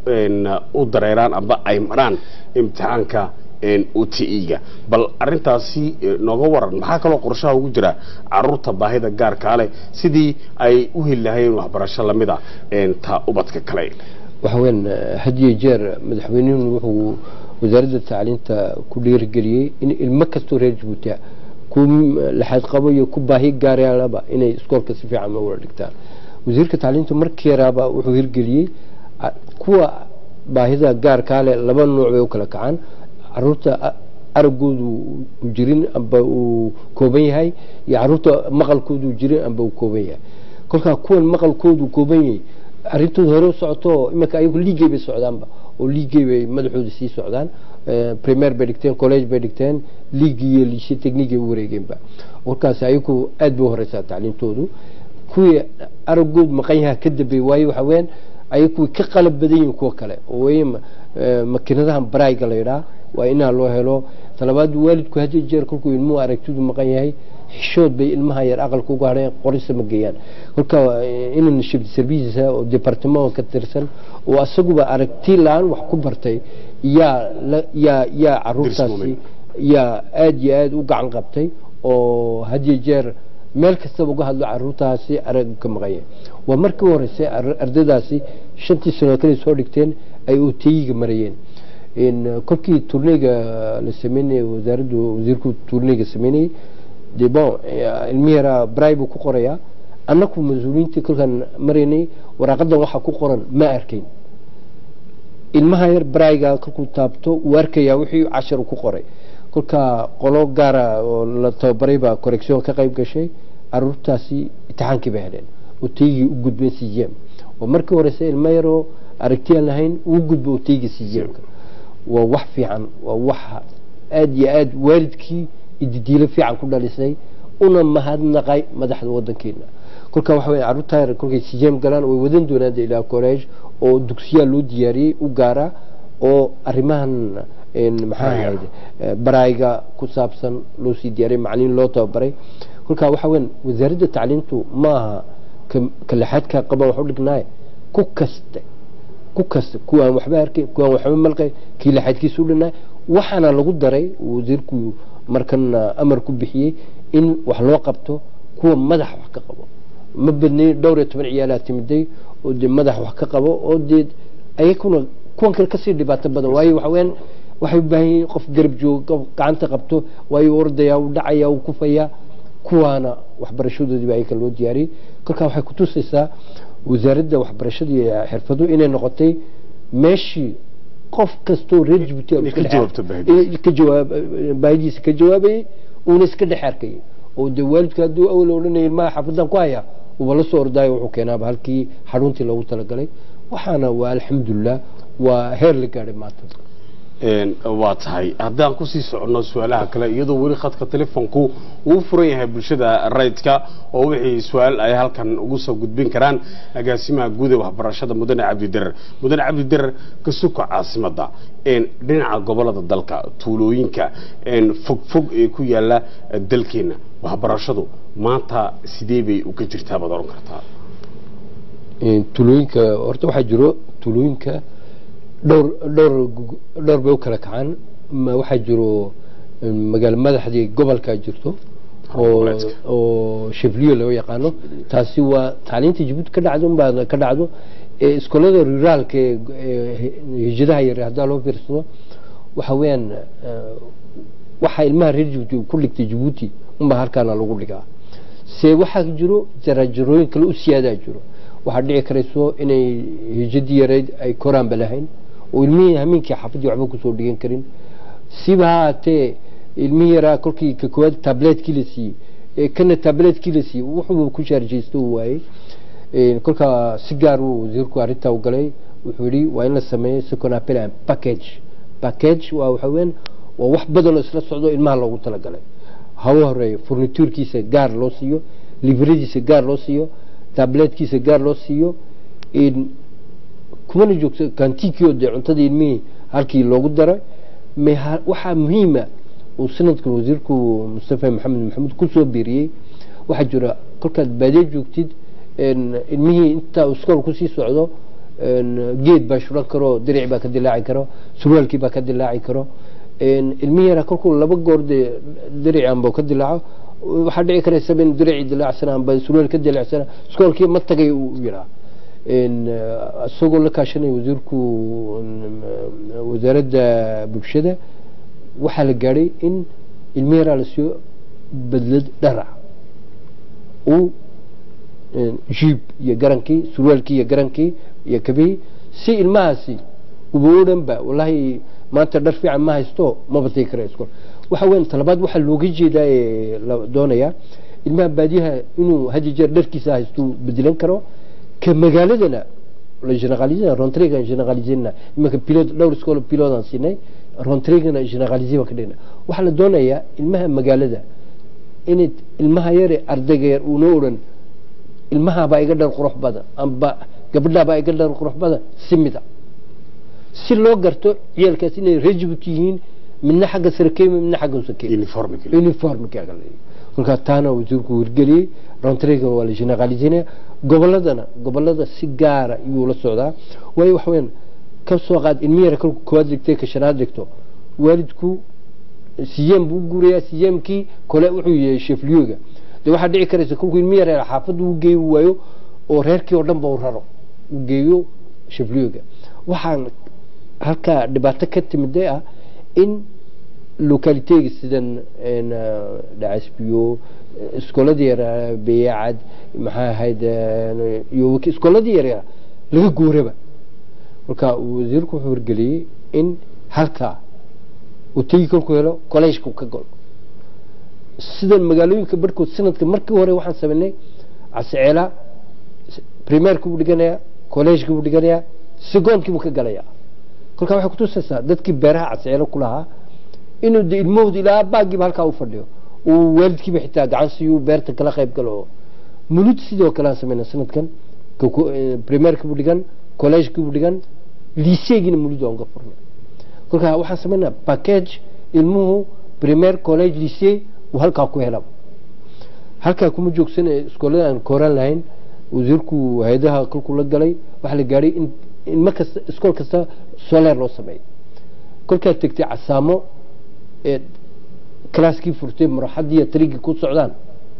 u dareeraan amba ay maraan imtixaanka utiga bal arintaasi nooga waran maxaa kaloo qorshaha ugu jira caruurta baahida gaarkaa leh sidii ay u heli lahayeen waxbarasho lamida ta ubadka kale waxa weyan hadiyo jeer madaxweynuhu wuxuu wasaaradda tacliinta ku dhiirigeliyey in ilmo kastoo reer jabuutia ku laxaad qabo iyo ku baahi gaaraalaba inay iskoolka si fiican ma wada dhigtaan wasiirka tacliinta markii yaraaba wuxuu hirgeliyey kuwa baahida gaarkaa leh laba nooc bay u kala kacaan caruurta aragoodu u jirin amba uu kooban yahay iyo caruurta maqalkoodu jirin amba uu kooban yahay kolkaa kuwan maqalkoodu kooban yahay arintooda hore u socoto iminka ayagu liigay bay socdaanba oo liigay bay madaxooda sii socdaan premier bay dhigteen college bay dhigteen liigi iyo liishe technique ay u wareegeenba kolkaas ayagu aad bay u horeysaa tacliintoodu kuwii aragoodu maqan yaha ka dambeey waayo waxa weyaan ayagu way ka qalab badan yihiin kuwa kale oo wey makiinadahan barayga la yidhaha waa inaa loo helo talabaad waalidku hadii jeer kolkuu ilmuhu aragtidu maqan yahay xishood bay ilmaha yar aqalka uga hadheen qorisa ma geeyaan kolka inan shibd servicesa oo departement ka tirsan oo asaguba aragti la-aan wax ku bartay yaa yaa yaa caruurtaasi yaa aada iyo aada u gacan qabtay oo hadiyo jeer meel kastaba uga hadlo caruurtaasi arag ka maqanya waa markii u horeysay ardaydaasi shantii sano kale soo dhigteen ay oteyiga marayeen kolkii turniga la sameynayay wasaaraddu wasiirku turniga sameynayay de bon ilmi yaraa bray buu ku qorayaa annaku mas-uuliyiintii kolkaan maraynay waraaqadan waxaa ku qoran ma arkayn ilmaha yar barayga kolkuu taabto uu arkayaa wixii cashar ku qoray kolka qolo gaara oo la tababaray baa correction ka qayb gashay caruurtaasi imtixaankii bay heleen oo taygii u gudbeen cgm oo markii horeyse ilmo yaroo aragtiyaan lahayn uu gudbo oo taygii cgmka waa wax fiican waa wax aada iyo aada waalidkii ididiilo fiican ku dhalisay una mahadnaqay madaxda wadankeena kolka waxa weya carruurta yar kolkay cgm galaan way wadan doonaan de ilaa college oo dugsiyaa loo diyaariyey u gaara oo arrimahan maxaa ahayd barayga ku saabsan loo sii diyaariyay macalimiin loo tababaray kolka waxa weyan wasaaradda tacliintu ma aha kalaxaadka qaban wax u dhignaaye ku kaste ku kasta kuwaan waxba arkay kuwaan waxba malqay kii laxaadkiisa u dhinaa waxaana lagu daray wasiirku markan amar ku bixiyey in wax loo qabto kuwa madax wax ka qabo ma badnay dhowr iyo toban ciyaalaa timiday oo dee madax wax ka qabo oo dee ayakuna kuwan kale kasii dhibaato badan waayo waxa weyaan waxay u baahan yihiin qof garab joogo qof gacanta qabto waayo ordaya u dhacaya u kufaya kuwaana waxbarashadoodiiba ayaka loo diyaariyey kolkaa waxay kutusaysaa wasaaradda waxbarashada iyo xirfadu inay noqotay meeshii qof kastoo reer jibuuti ka jawaab baahidiisa ka jawaabayay uuna iska dhex arkayay oo dee waalidka hadduu awal odhanaya ilmaha xaafaddan ku haya uba la soo ordaayo wuxuu keenaaba halkii xaruntii loogu talagalay waxaana waa alxamdulilah waa heer la gaadhay maanta waa tahay haddaan kusii soconno su-aalaha kale iyadoo weli khadka telefoonku uu furan yahay bulshada rayidka oo wixii su-aal ay halkan ugu soo gudbin karaan agaasimaha guud ee waxbarashada mudane cabdidirar mudane cabdidirar ka suka caasimada dhinaca gobolada dalka tuulooyinka fogfog ee ku yaala dalkeena waxbarashadu maanta sidee bay uga jirtaa baad oran kartaa tuulooyinka horta waxaa jiro tuulooyinka dhowr dhowr dhowr bay u kala kacaan waxaa jiro magaalo madaxdii gobolka jirto oo oo shefliyo loo yaqaano taasi waa tacliinta jabuuti ka dhacdo unbaa ka dhacdo iskoolada ruraalka ee hijadaha yar haddaa loo fiirsado waxa weeyaan waxaa ilmaha reer jabuuti ku dhigtay jabuuti unbaa halkaana lagu dhigaa se waxaa jiro jarajarooyin kale u siyaadaa jiro waxaa dhici karayso inay hijadii yarayd ay koraanba lahayn oo ilmihii hamiinkii xaafadii waxba kusoo dhigan karin siba ha haatee ilmihii yaraa kolkii ka koowaad tabletkii la siiyey kana tabletkii la siiyey wuxuu ku shaarjaysto uu waayey kolkaa si gaar uu wasiirku arrintaa u galay wuxuu yidhi waa in la sameeyo second appel package package waa waxa weyan waa wax badan oo isla socdo ilmaha loogu talagalay hawa horeeya furnituurkiisa gaar loo siiyo livradiisa gaar loo siiyo tabletkiisa gaar loo siiyo kumana joogto kantinkio dee cuntadii ilmihii halkii loogu daray waxaa muhiima uu sanadkan wasiirku mustafa maxamed maxamuud kusoo biiriyey waxaa jira kolkaad baadiye joogtid ilmihii intaa iskool kusii socdo geed baa shuran karo diric baa ka dilaaci karo surwaalkii baa ka dilaaci karo ilmihii yaraa kolkuu laba goor dee diric anba ka dilaaco waxaa dhici karaysa in diricii dilaacsana amba surwaal ka dilaacsana iskoolkii ma tagay uu yiraa isagoo la kaashanaya wasiirku wasaaradda bulshada waxaa la gaadhay in ilmi yaraa la siiyo badlad dharac uu jiib iyo garankii surwaalkii iyo garankii iyo kabihii si ilmahaasi uba o dhan ba wallahi maanta dhar fiican ma haysto maba tegi kara iskool waxa weyan talabaad waxaa looga jeedaa ee la doonayaa ilmaha baadiyaha inuu hadi jeer dharkiisa haysto bedelan karo ka magaaladana la generalisina rontrega generalisina imanka pilot dhowr iskool pilotan siinay rontregana generalisi baan ka dhigna waxaa la doonayaa ilmaha magaalada inay ilmaha yare ardayga yar uuna odhan ilmahabaa iga dhar qurux badan amba gabadhaabaa iga dhar qurux badan si mida si loo garto ciyaalkaas inay rejibut yihiin midna xagga sare ka yimid midna xagga hoose ka yimid uniformka kolkaa taana wasiirku hirgeliyey rontrega waa la generalisinaya goboladana gobolada si gaara iyuu la socdaa waayo waxa weyaan ka soo qaad ilmi yara kolku koowaad dhigtay ka shanaad dhigto waalidku siyem buu guurayaa siyemkii kole wuxuu yahay shefliyooga dee waxaa dhici karaysa kolkuu ilmi yara xaafadda u geeyi waayo oo reerkii oo dhan ba u raro u geeyo shefliyooga waxaan halkaa dhibaato ka timiday ah in localitega sidan dhacasbiyo iskooladii yaraa beeyacad maxaa ahayd iyo iskooladii yaryara laga guuraba marka wasiirku wuxuu hirgeliyey in halkaa uu tegi kolku helo kolleejka uu ka galo sidan magaalooyinka barhkood sanadka markii hore waxaan sameynay casceela primeerka buu dhiganayaa kolleejka buu dhiganayaa secondkii buu ka galayaa kolkaa waxay kutusaysaa dadkii beeraha casceelo ku lahaa inuu de ilmahooda ilaa baagiiba halkaa u fadhiyo uu waalidkiiba xitaa gacan siiyu beerta kala qayb galo oo mulud sidoo kale aan sameynaa sanadkan primeerkii buu dhigan kolleejkii buu dhigan liiseegiina mulud waan ka furnay kolkaa waxaan sameynaa package ilmuhu primer college lycee uu halkaa ku helaba halkaa kuma joogsan iskoolada aan kooraan lahayn wasiirku hay-adaha kolkuu la galay waxaa la gaadhay in ilmo kasta iskool kasta soleer loo sameeyo kolkaa tegtay casaamo ee kalaaskii furtay maraxadii tarigii ku socdaan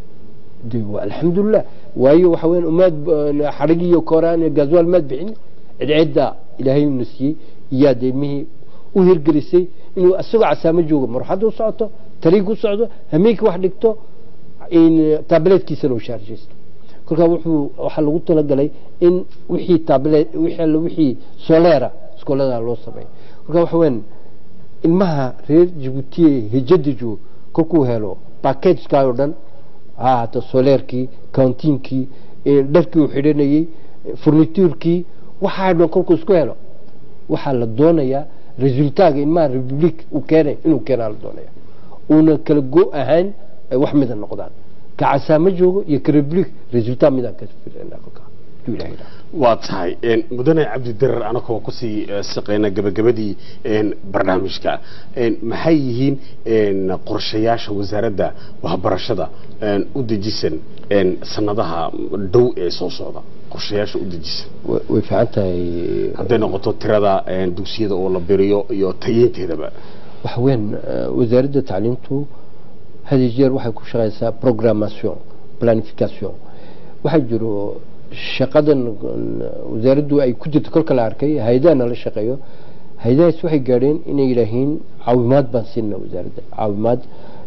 de waa alxamdulilah waayo waxa weyan umaad xadhig iyo kooraan iyo gaaswaal maad bixin cidcidda ilaahay una siiyey iyaa de ilmihii u hirgelisay inuu isagoo casaamo joogo maraxadda u socoto tarig u socdo hameenkii wax dhigto tableetkiisa loo shaarjaysto kolkaa wuxuu waxaa lagu talagalay in wixii tablet wixii soleera iskoolada loo sameeyo kolkaa waxa weyan ilmaha reer jabuutiye hijada joogo kolkuu helo packageka oo dhan ha ahaato soleerkii countiinkii dharkii uu xidhanayey furnituurkii waxaa dhan kolkuu isku helo waxaa la doonayaa resultaaga ilmaha republic uu keenay inuu keenaa la doonaya uuna kala go ahayn ay wax mida noqdaan ka casaamo joogo iyo ka republic resultat midaan ka filana kolkaa haduu ilahay idhaha waa tahay mudane cabdidarar anagoo kusii shaqeyna gabagabadii barnaamijka maxay yihiin qorshayaasha wasaaradda waxbarashada u dejisan sanadaha dhow ee soo socda qorshayaasha u dejisan way fiican tahay hadday noqoto tirada dugsiyada oo la biriyo iyo tayeynteedaba waxa weyan wasaaradda tacliintu had iyo jeer waxay ku shaqeysaa programmation planification waxaa jiro shaqadan wasaaraddu ay ku jirto kolka la arkay hay-adaha nala shaqeeyo hay-adahaas waxay gaadheen inay yidhaahiin caawimaad baan siinna wasaaradda caawimaad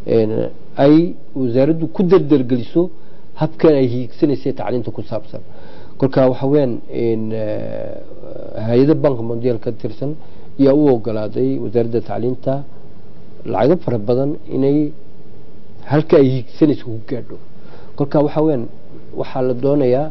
ay wasaaraddu ku dardargeliso habkan ay hiigsanaysay tacliinta ku saabsan kolka waxa weyan hay-ada banka mondial ka tirsan ayaa u ogolaaday wasaaradda tacliinta lacago fara badan inay halka ay hiigsanayso ku gaadho kolka waxa weyan waxaa la doonayaa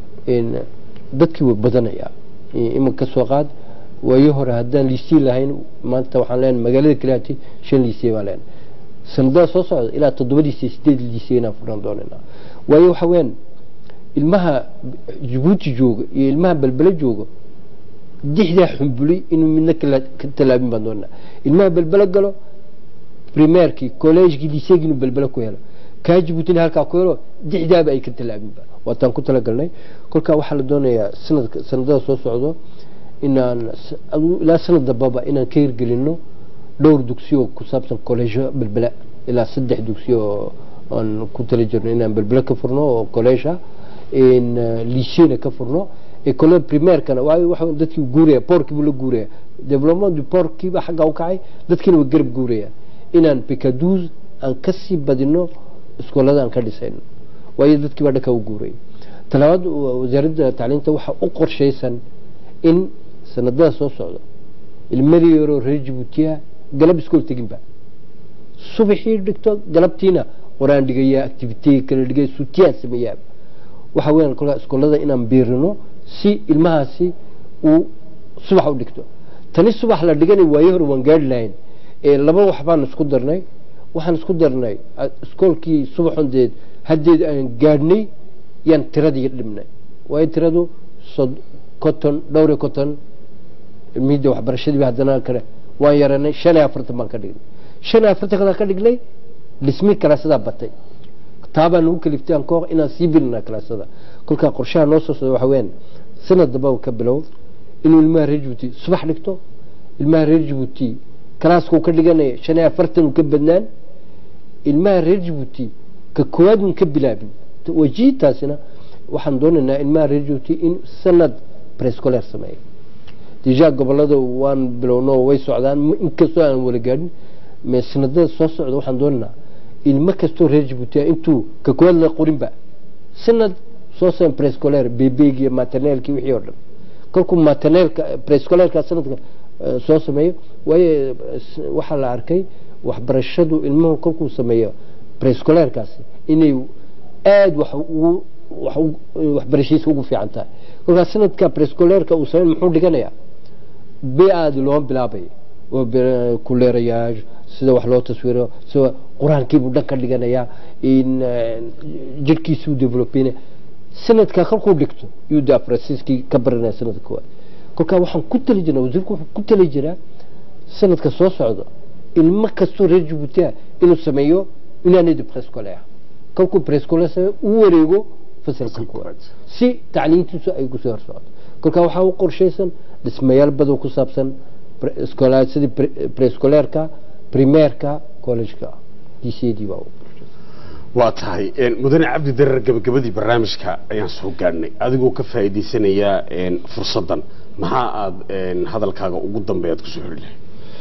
dadkii way badanayaa iminka soo qaad waayo hore haddaan liisii lahayn maanta waxaan leenahay magaalada kaliyaati shan liisey baan leenahay sanadada soo socda ilaa toddobadiisa sideed liisey inaan furnaan doonayna waayo waxa weyan ilmaha jabuuti jooga iyo ilmaha belbele jooga dixdaa xumbulay inuu midna ka tallaabin baan doonaa ilmaha belbele galo primeerkii collegekii liiseegii inuu belbele ku helo kaa jabuutina halkaa ku helo dixdaaba ay ka tallaabinba waataan ku talagalnay kolkaa waxaa la doonayaa sanadka sanadada soo socdo inaan ilaa sanad dambaba inaan ka hirgelino dhowr dugsiyo ku saabsan collegeyo belbela ilaa saddex dugsiyo aan ku tala jirno inaan belbele ka furno oo collegeha liceena ka furno école primairkana waxa dadkii guuraya porkii buu la guuraya development du porkiiba xaggaa u kacay dadkiina way garab guuraya inaan picadous aan kasii badino iskoolada aan ka dhisayno waayo dadkii baa dhanka u guuray talabaad wasaaradda tacliinta waxaa u qorshaysan in sanadada soo socda ilmadii yaroo reer jabuutiya galab iskool teginba subaxii dhigto galabtiina qoraan dhigaya activity kala dhigay sutiyaan sameeyaa waxa weeyaan kolkaa iskoolada inaan biirino si ilmahaasi uu subax u dhigto tani subax la dhiganay waayo hore waan gaari lahayn laba wax baan isku darnay waxaan isku darnay iskoolkii subaxon deed haddeed aan gaadhnay yaan tiradii dhibnay waayo tiradu conton dhowr conton midda waxbarashadiiba haddana kale waan yaranay shan iyo afartan baan ka dhignay shan iyo afartan kadaan ka dhignay dhismi kalaasadaa batay taabaa nagu kaliftay aan kooq inaan sii bilinaa kalaasada kolkaa qorshaha noo soo socda waxa weeyaan sanad damba ka bilow inuu ilmaha reer jabuuti subax dhigto ilmaha reer jabuuti kalaaskuu ka dhiganaya shan iyo afartan uu ka badnaan ilmaha reer jabuuti ka koowaad un ka bilaabin wajiitaasina waxaan doonaynaa ilmaha reer jabuuti in sanad prescoler sameeyo deja gobolada waan bilowno way socdaan inkastoo aan wala gaadhin me sanadada soo socda waxaan doonaynaa ilmo kastoo reer jabuuti intuu ka koowaad la qorinba sanad soo san prescoler bebeegi iyo maternelki wixii oo dhan kolkuu maternelka prescolerka sanadka eh, soo sameeyo waayo eh, s- waxaa la arkay waxbarashadu ilmuhu kolkuu sameeyo prescolerkaasi inay aada wax ugu wax ugu- waxbarashadiisa ugu fiican tahay kolkaas sanadka prescolerka uu sameyn muxuu dhiganayaa bi-aadi loo bilaabay oo bir- kuleerayaal sida wax loo taswiro sida qur-aankiibuu dhan ka dhiganayaa in eh, jirhkiisuu developina sanadka kolkuu dhigto yuu de apresiskii ka baranaya sanadka koowaad kolkaa waxaan ku tali jirnaa wasiirku wuxuu ku tali jiraa sanadka soo socdo ilmo kastoo reer jabuuti ah inuu sameeyo inaanadi prescoler kolkuu prescoler sameeyo uu wareego fasalka koowaad si tacliintiisu ay kusoo hor socoto kolkaa waxaa u qorshaysan dhismayaal badan ku saabsan pre- scola- sidii pre- prescolerka primeerka collegeka dcd baa u qorshaysan waa tahay een, mudane cabdi darar gabagabadii barnaamijka ayaan soo gaadhnay adigoo ka faa'iidaysanayaa een, fursaddan maxaa aad een, hadalkaaga ugu dambeeyaad kusoo xiri lahayd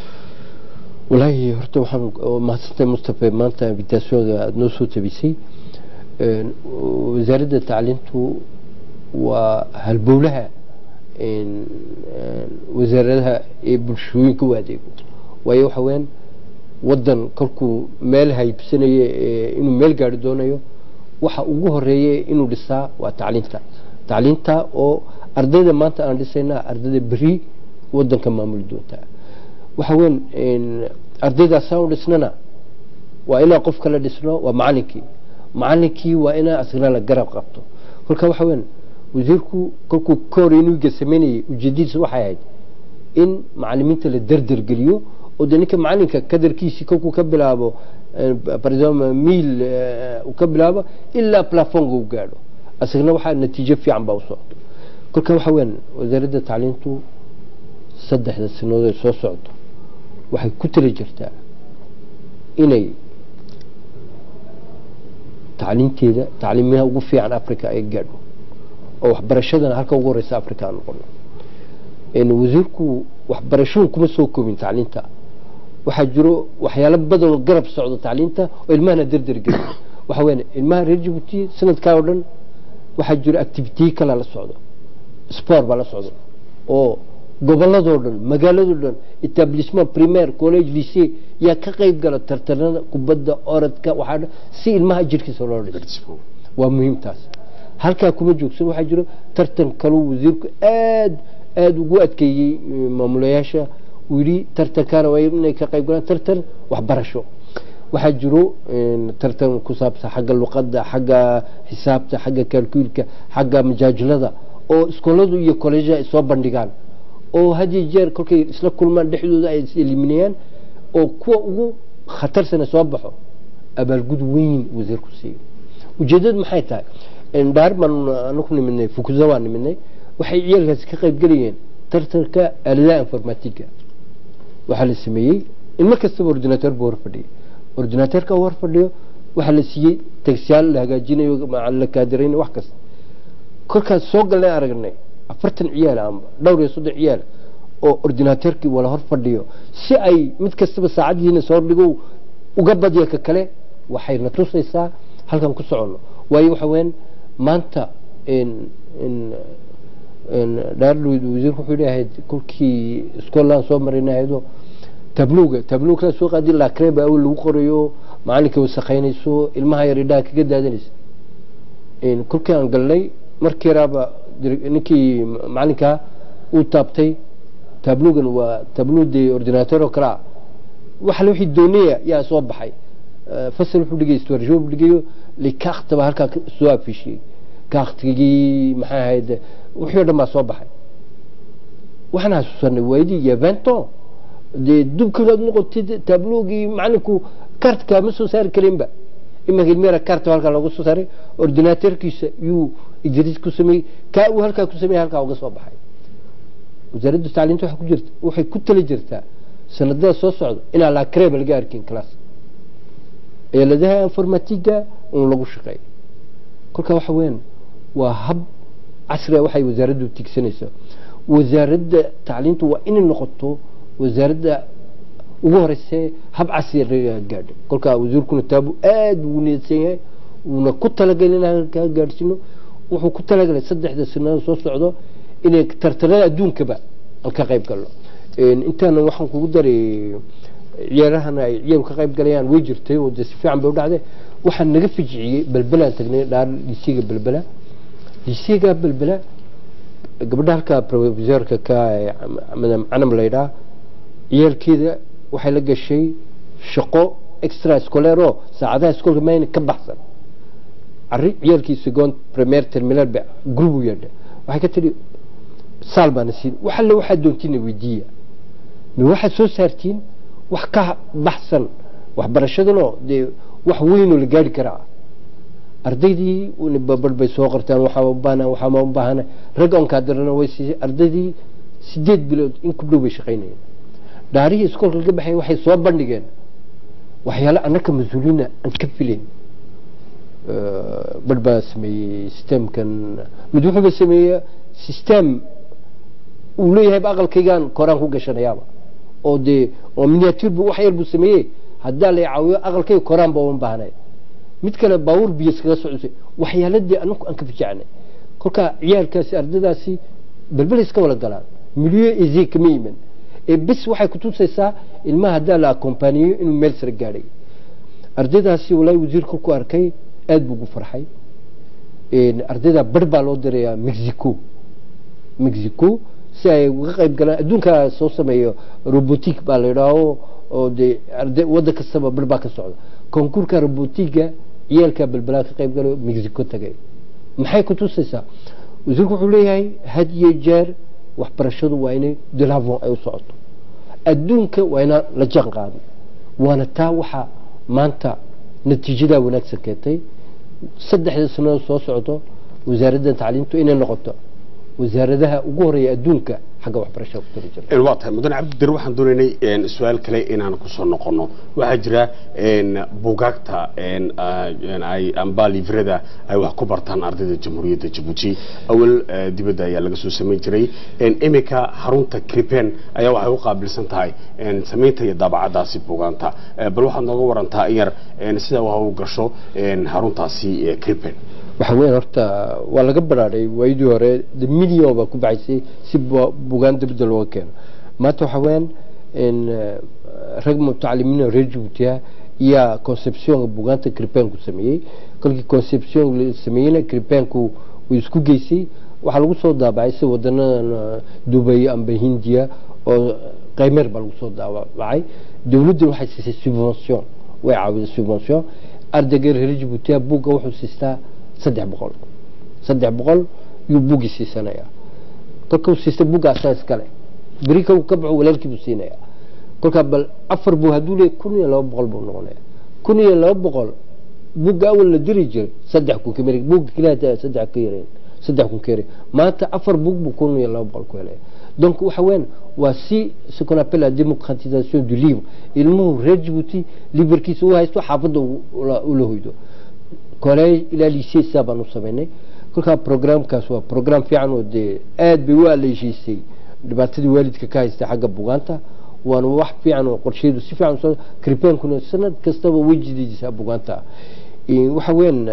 walaahi horta waxaan oo mahadsantahay mustafa maanta invitationada aada noo soo tabisay Een, wasaaradda tacliintu waa halbowlaha een, een, wasaaradaha ee bulshooyinka u adeego waayo waxa weyaan wadan kolkuu meel haybsanaya ee inuu meel gaari doonayo waxa ugu horeeya inuu dhisaa waa tacliinta tacliinta oo ardayda maanta aan dhisayna ardayda beri wadanka maamuli doonta waxa weyn een, ardaydaasaan u dhisnana waa inaan qof kala dhisno waa macalinkii macalinkii waa inaa asagna la garab qabto kolka waxa weyn wasiirku kolkuu ka hor inuga sameynayay ujeedadiisa waxay ahayd in macalimiinta la derdergeliyo oo de ninka macalinka kadarkiisii kolkuu ka bilaabo eh, par exemple mil uu ka bilaabo ilaa plafonga u gaadho asagna waxaa natiijo fiican baa u socdo kolka waxa weyan wasaaradda tacliintu saddexda sanadood ee soo socdo waxay ku tali jirtaa inay tacliinteeda tacliimaha ugu fiican africa ay gaadho oo waxbarashadana halka ugu horeysa africa aan noqono een wasiirku waxbarashadu kuma soo koobin tacliinta waxaa jiro waxyaalo badan oo garab socdo tacliinta oo ilmahana derder geliyo waxa weyan ilmaha reer jabuuti sanadkaa oo dhan waxaa jiro activitiye kala la socdo sport baa la socdo oo goboladoo dhan magaaladoo dhan etablissement primaire college lycée yaa ka qayb gala tartanada kubadda orodka waxaa dhan si ilmaha jirkiisa loo dhiso waa muhiim taas halkaa kuma joogsan waxaa jiro tartan kaluu wasiirku aad aada ugu adkeeyey eh, maamulayaasha uu yidhi tartankaana waa inay ka qayb galaan tartan waxbarasho waxaa jiro een, tartan ku saabsan xagga luqadda xagga xisaabta xagga kalkuulka xagga majaajilada oo iskooladu iyo kollejaha ay soo bandhigaan oo had iyo jeer kolkay isla kulmaan dhexdooda ay is eliminayaan oo kuwa ugu khatarsana soo baxo abaalgud weyn wasiirku siiyo ujeedadu maxay tahay dhaar baan anaku nimidnay fukuza waan nimidnay waxay ciyaalkaasi ka qayb gelayeen tartanka aaladaha informatiga waxaa la sameeyey ilmo kastaba ordinator buu hor fadhiyay ordinatorka hor fadhiyo waxaa la siiyey tagsyaal la hagaajinayo ma- la kaadiraynayo wax kasta kolkaas soo galnay aragnay afartan ciyaal amba dhowr iyo soddon ciyaal oo ordinatorkii wala hor fadhiyo si ay mid kastaba saacadiina soo dhigo uga badya ka kale waxay na tusaysaa halkan ku soconno waayo waxa weyaan maanta in in in dhaarlweyd wasiirku wuxuu leeyahay kolkii scotland soo marinahaydoo tabluga tabluga soo qaadi lacreba awel lagu qorayo macalinka wasakhaynayso ilmaha yar idhaha kaga daadanaysa in kolkii aan galnay markii yaraaba dir- ninkii macalinkaa uu taabtay tablugan waa tabludii ordinator oo kale ah waxa wixii doonaya yaa soo baxay Eh, fasal wuxuu dhigay iswarjo buu dhigayo likaakta baa halkaa soo afishiyey kaaktigii maxay ahayd wixii o dhan baa soo baxay waxaan xasuusanay waydii iyo vento dee dubkanaad noqotid tablogii macalinku kartka ma soo saari karinba imanka ilmeera karta halkaa looga soo saaray ordinatorkiisa yuu idris ku sameeyey kaa uu halkaa ku sameeyey halkaa uga soo baxay wasaaradda tacliinta waxay ku jirta waxay ku tali jirtaa sanadada soo socda inaan lacreba laga arkin class eeladaha informatiga un lagu shaqeeyo kolka waxa weyan waa hab casriga waxay wasaaraddu tigsanaysaa wasaaradda tacliintu waa inay noqoto wasaaradda ugu horeyse hab casriga laga gaadho kolka wasiirkuna taabu aada ugu niyadsan yahay uuna ku talagalay in halkaa gaadhsiino wuxuu ku talagalay saddexda sanado soo socdo inay tartarada adduunkaba aan ka qayb galno intaana waxaan kugu daray ciyaarahana ay ciyaalku ka qayb galayaan way jirtay oo dee si fiican bay u dhacday waxaan naga fijiciyey belbelaan tagnay dhaar liisiga belbela liisiga belbela gabadha halka profesorka ka madam canam laydhaa ciyaalkeeda waxay la gashay shaqo extra scolaire oo saacadaha iskoolka mayna ka baxsan arri ciyaalkii second premier terminal ba group u yeedha waxay ka tidhi saal baana siin wax alle waxaad doontiina weydiiya ma waxaad soo saartiin wax ka baxsan waxbarashadanoo dee wax weynoo la gaari karaa ardaydii babadh bay soo qortaan waxaa u baahna waxaa ma u baahana rag onkaa darana way siisay ardaydii sideed bilood in ku dhow bay shaqaynayeen dhaarihii iskoolka laga baxay waxay soo bandhigeen waxyaale annaka mas-uuliina aan ka filayn badh baa sameeyey systemkan mid wuxuuba sameeye system uu leeyahayba aqalkaygaan koraan ku gashanayaaba oo dee oo miniature bu wax yar buu sameeyey haddaa la caawiyo aqalkayga koraan ba uma baahnay mid kale baawur biyo iskaga socosay waxyaaladii anaku aan ka fijacnay kolkaa ciyaalkaasi ardadaasi belbel iska wala galaan milyo eze kama iman ee bis waxay kutusaysaa ilmaha haddaa la akompaniyo inuu meel sare gaadhay ardaydaasi walaahi wasiir kolku arkay aada buu ugu farxay ardayda bar baa loo dirayaa mexico mexico si ay uga qayb galaan adduunkaa soo sameeyo robotic baa la yidhaaho oo dee arday waddan kastaba bar baa ka socda konkuurka robotiga ciyaalka belbelaa ka qayb galayo mexico tagay maxay kutusaysaa wasiirku wuxuu leeyahay had iyo jeer waxbarashadu waa inay delavon ay u socoto adduunka waa inaa la jaan qaado waana taa waxaa maanta natiijadaa wanaagsan keentay saddexda sanado soo socdo wasaaraddan tacliimtu inay noqoto wasaaradaha ugu horeeya adduunka xagga waxbarashada ku tali jirta waa tahay mudane cabdidir waxaan doonaynay su-aal kale inaan kusoo noqono waxaa jira buugaagta ay amba livrada ay wax ku bartaan ardayda jamhuuriyadda jabuuti awal dibadda ayaa laga soo samayn jiray imika xarunta cripen ayaa waxay u qaabilsan tahay samaynta iyo daabacadaasi buugaanta bal waxaad nooga warantaa in yar sida waxa u gasho xaruntaasi cripen waxa weyn horta waa laga baraadhay waayadii hore de million baa ku baxaysay si bugaan dibadda looga keeno maanta waxa weyan rag mutacalimiin reer jabuutiya iyaa conceptionka bugaanta cripenku sameeyey kolkii conception la sameeyeyna cripenku uu isku geysay waxaa lagu soo daabacay si wadanadan dubay amba hindiya oo qaymeer baa lagu soo daabacay dowladdan waxay siisay subvention way caawiday subvention ardayga reer jabuutiya buugga wuxuu siistaa saddex boqol saddex boqol yuu buggii siisanayaa kolkau siista bugga asaa iskale beri ka ka baxo walaalkiibuu siinayaa kolkaa bal afar buu hadduu leey kun iyo laba boqol buu noqonaya kun iyo laba boqol bugga awal la diri jiray saddex kun kamar bugga keliya saddex ka yareen saddex kun ka yareen maanta afar bug buu kun iyo laba boqol ku helaya donc waxa weyan waa si ce qu'on appelle la démocratisation du livre ilmuhu reer jabuuti liberkiisa u haysto xaafadda ula hoydo college ilaa lycée saa baan u samaynay kolkaa programkaas waa program fiican oo dee aada bay u aleeshiisay dhibaatadii waalidka ka haystay xagga bugaanta waana wax fiican oo qorsheedu si fiican usoo kripenkuna sanad kastaba way jidaysaa bugaanta waxa weyan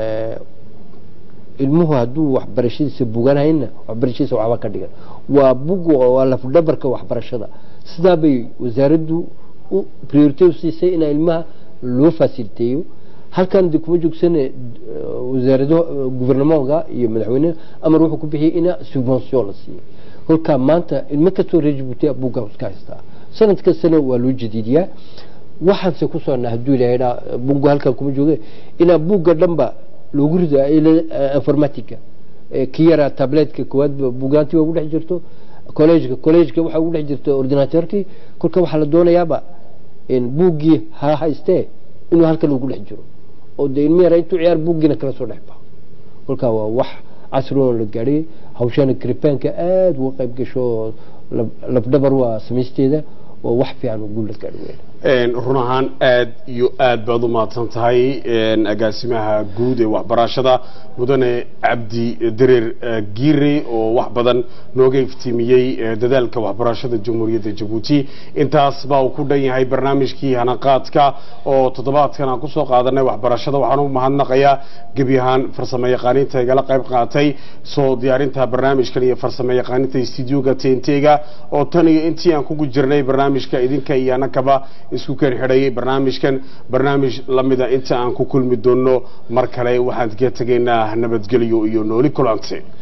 ilmuhu hadduu waxbarashadiisa buganhayna waxbarashadiisa waxba ka dhigan waa bug waa lafdhabarka waxbarashada sidaa bay wasaaraddu u priority u siisay inaa ilmaha loo fasiliteeyo halkan de kuma joogsane wasaarado guvernementka iyo madaxweyneha amar wuxuu ku bixiyey ina subvention la siiyo kolkaa maanta ilmo kastoo reer jabuuti buugga iska haystaa sanad kastana waa loo jadiidiyaa waxaanse ku socnaa hadduu ilahay buugga halkan kuma jooge inaa buugga dhanba loogu rido informatica ki yaraa tabletka koowaad buugaantii waa ugu dhex jirto collegeka collegeka waxaa ugu dhex jirta ordinateurkii kolka waxaa la doonayaaba buuggii ha haystee inuu halkan ugu dhex jiro oo dee ilmi yara intuu ciyaar buuggiina kala soo dhex baxo kolkaa waa wax casrigoon la gaadhay hawshana kripenka aada uga qayb gasho lafdhabar waa samaysteeda oo wax fiican oo guul la gaadho weyn Een, run ahaan aad iyo aad baad u mahadsan tahay een, agaasimaha guud ee waxbarashada mudane cabdi dereer eh, giire oo wax badan nooga iftiimiyey eh, dadaalka waxbarashada jamhuuriyadda jabuuti intaas baa uu ku dhan yahay barnaamijkii hanaqaadka oo toddobaadkan aan kusoo qaadanay waxbarashada waxaan u mahadnaqayaa gebi ahaan farsamo yaqaaniinta igala qayb qaatay soo diyaarinta barnaamijkan iyo farsamo yaqaaninta studioga tntga oo tan iyo intii aan kugu jirnay barnaamijka idinka iyo anakaba isku keen xidhayay barnaamijkan barnaamij lamida inta aan ku kulmi doono mar kale waxaan ka tegaynaa nabadgelyo iyo nooli kulante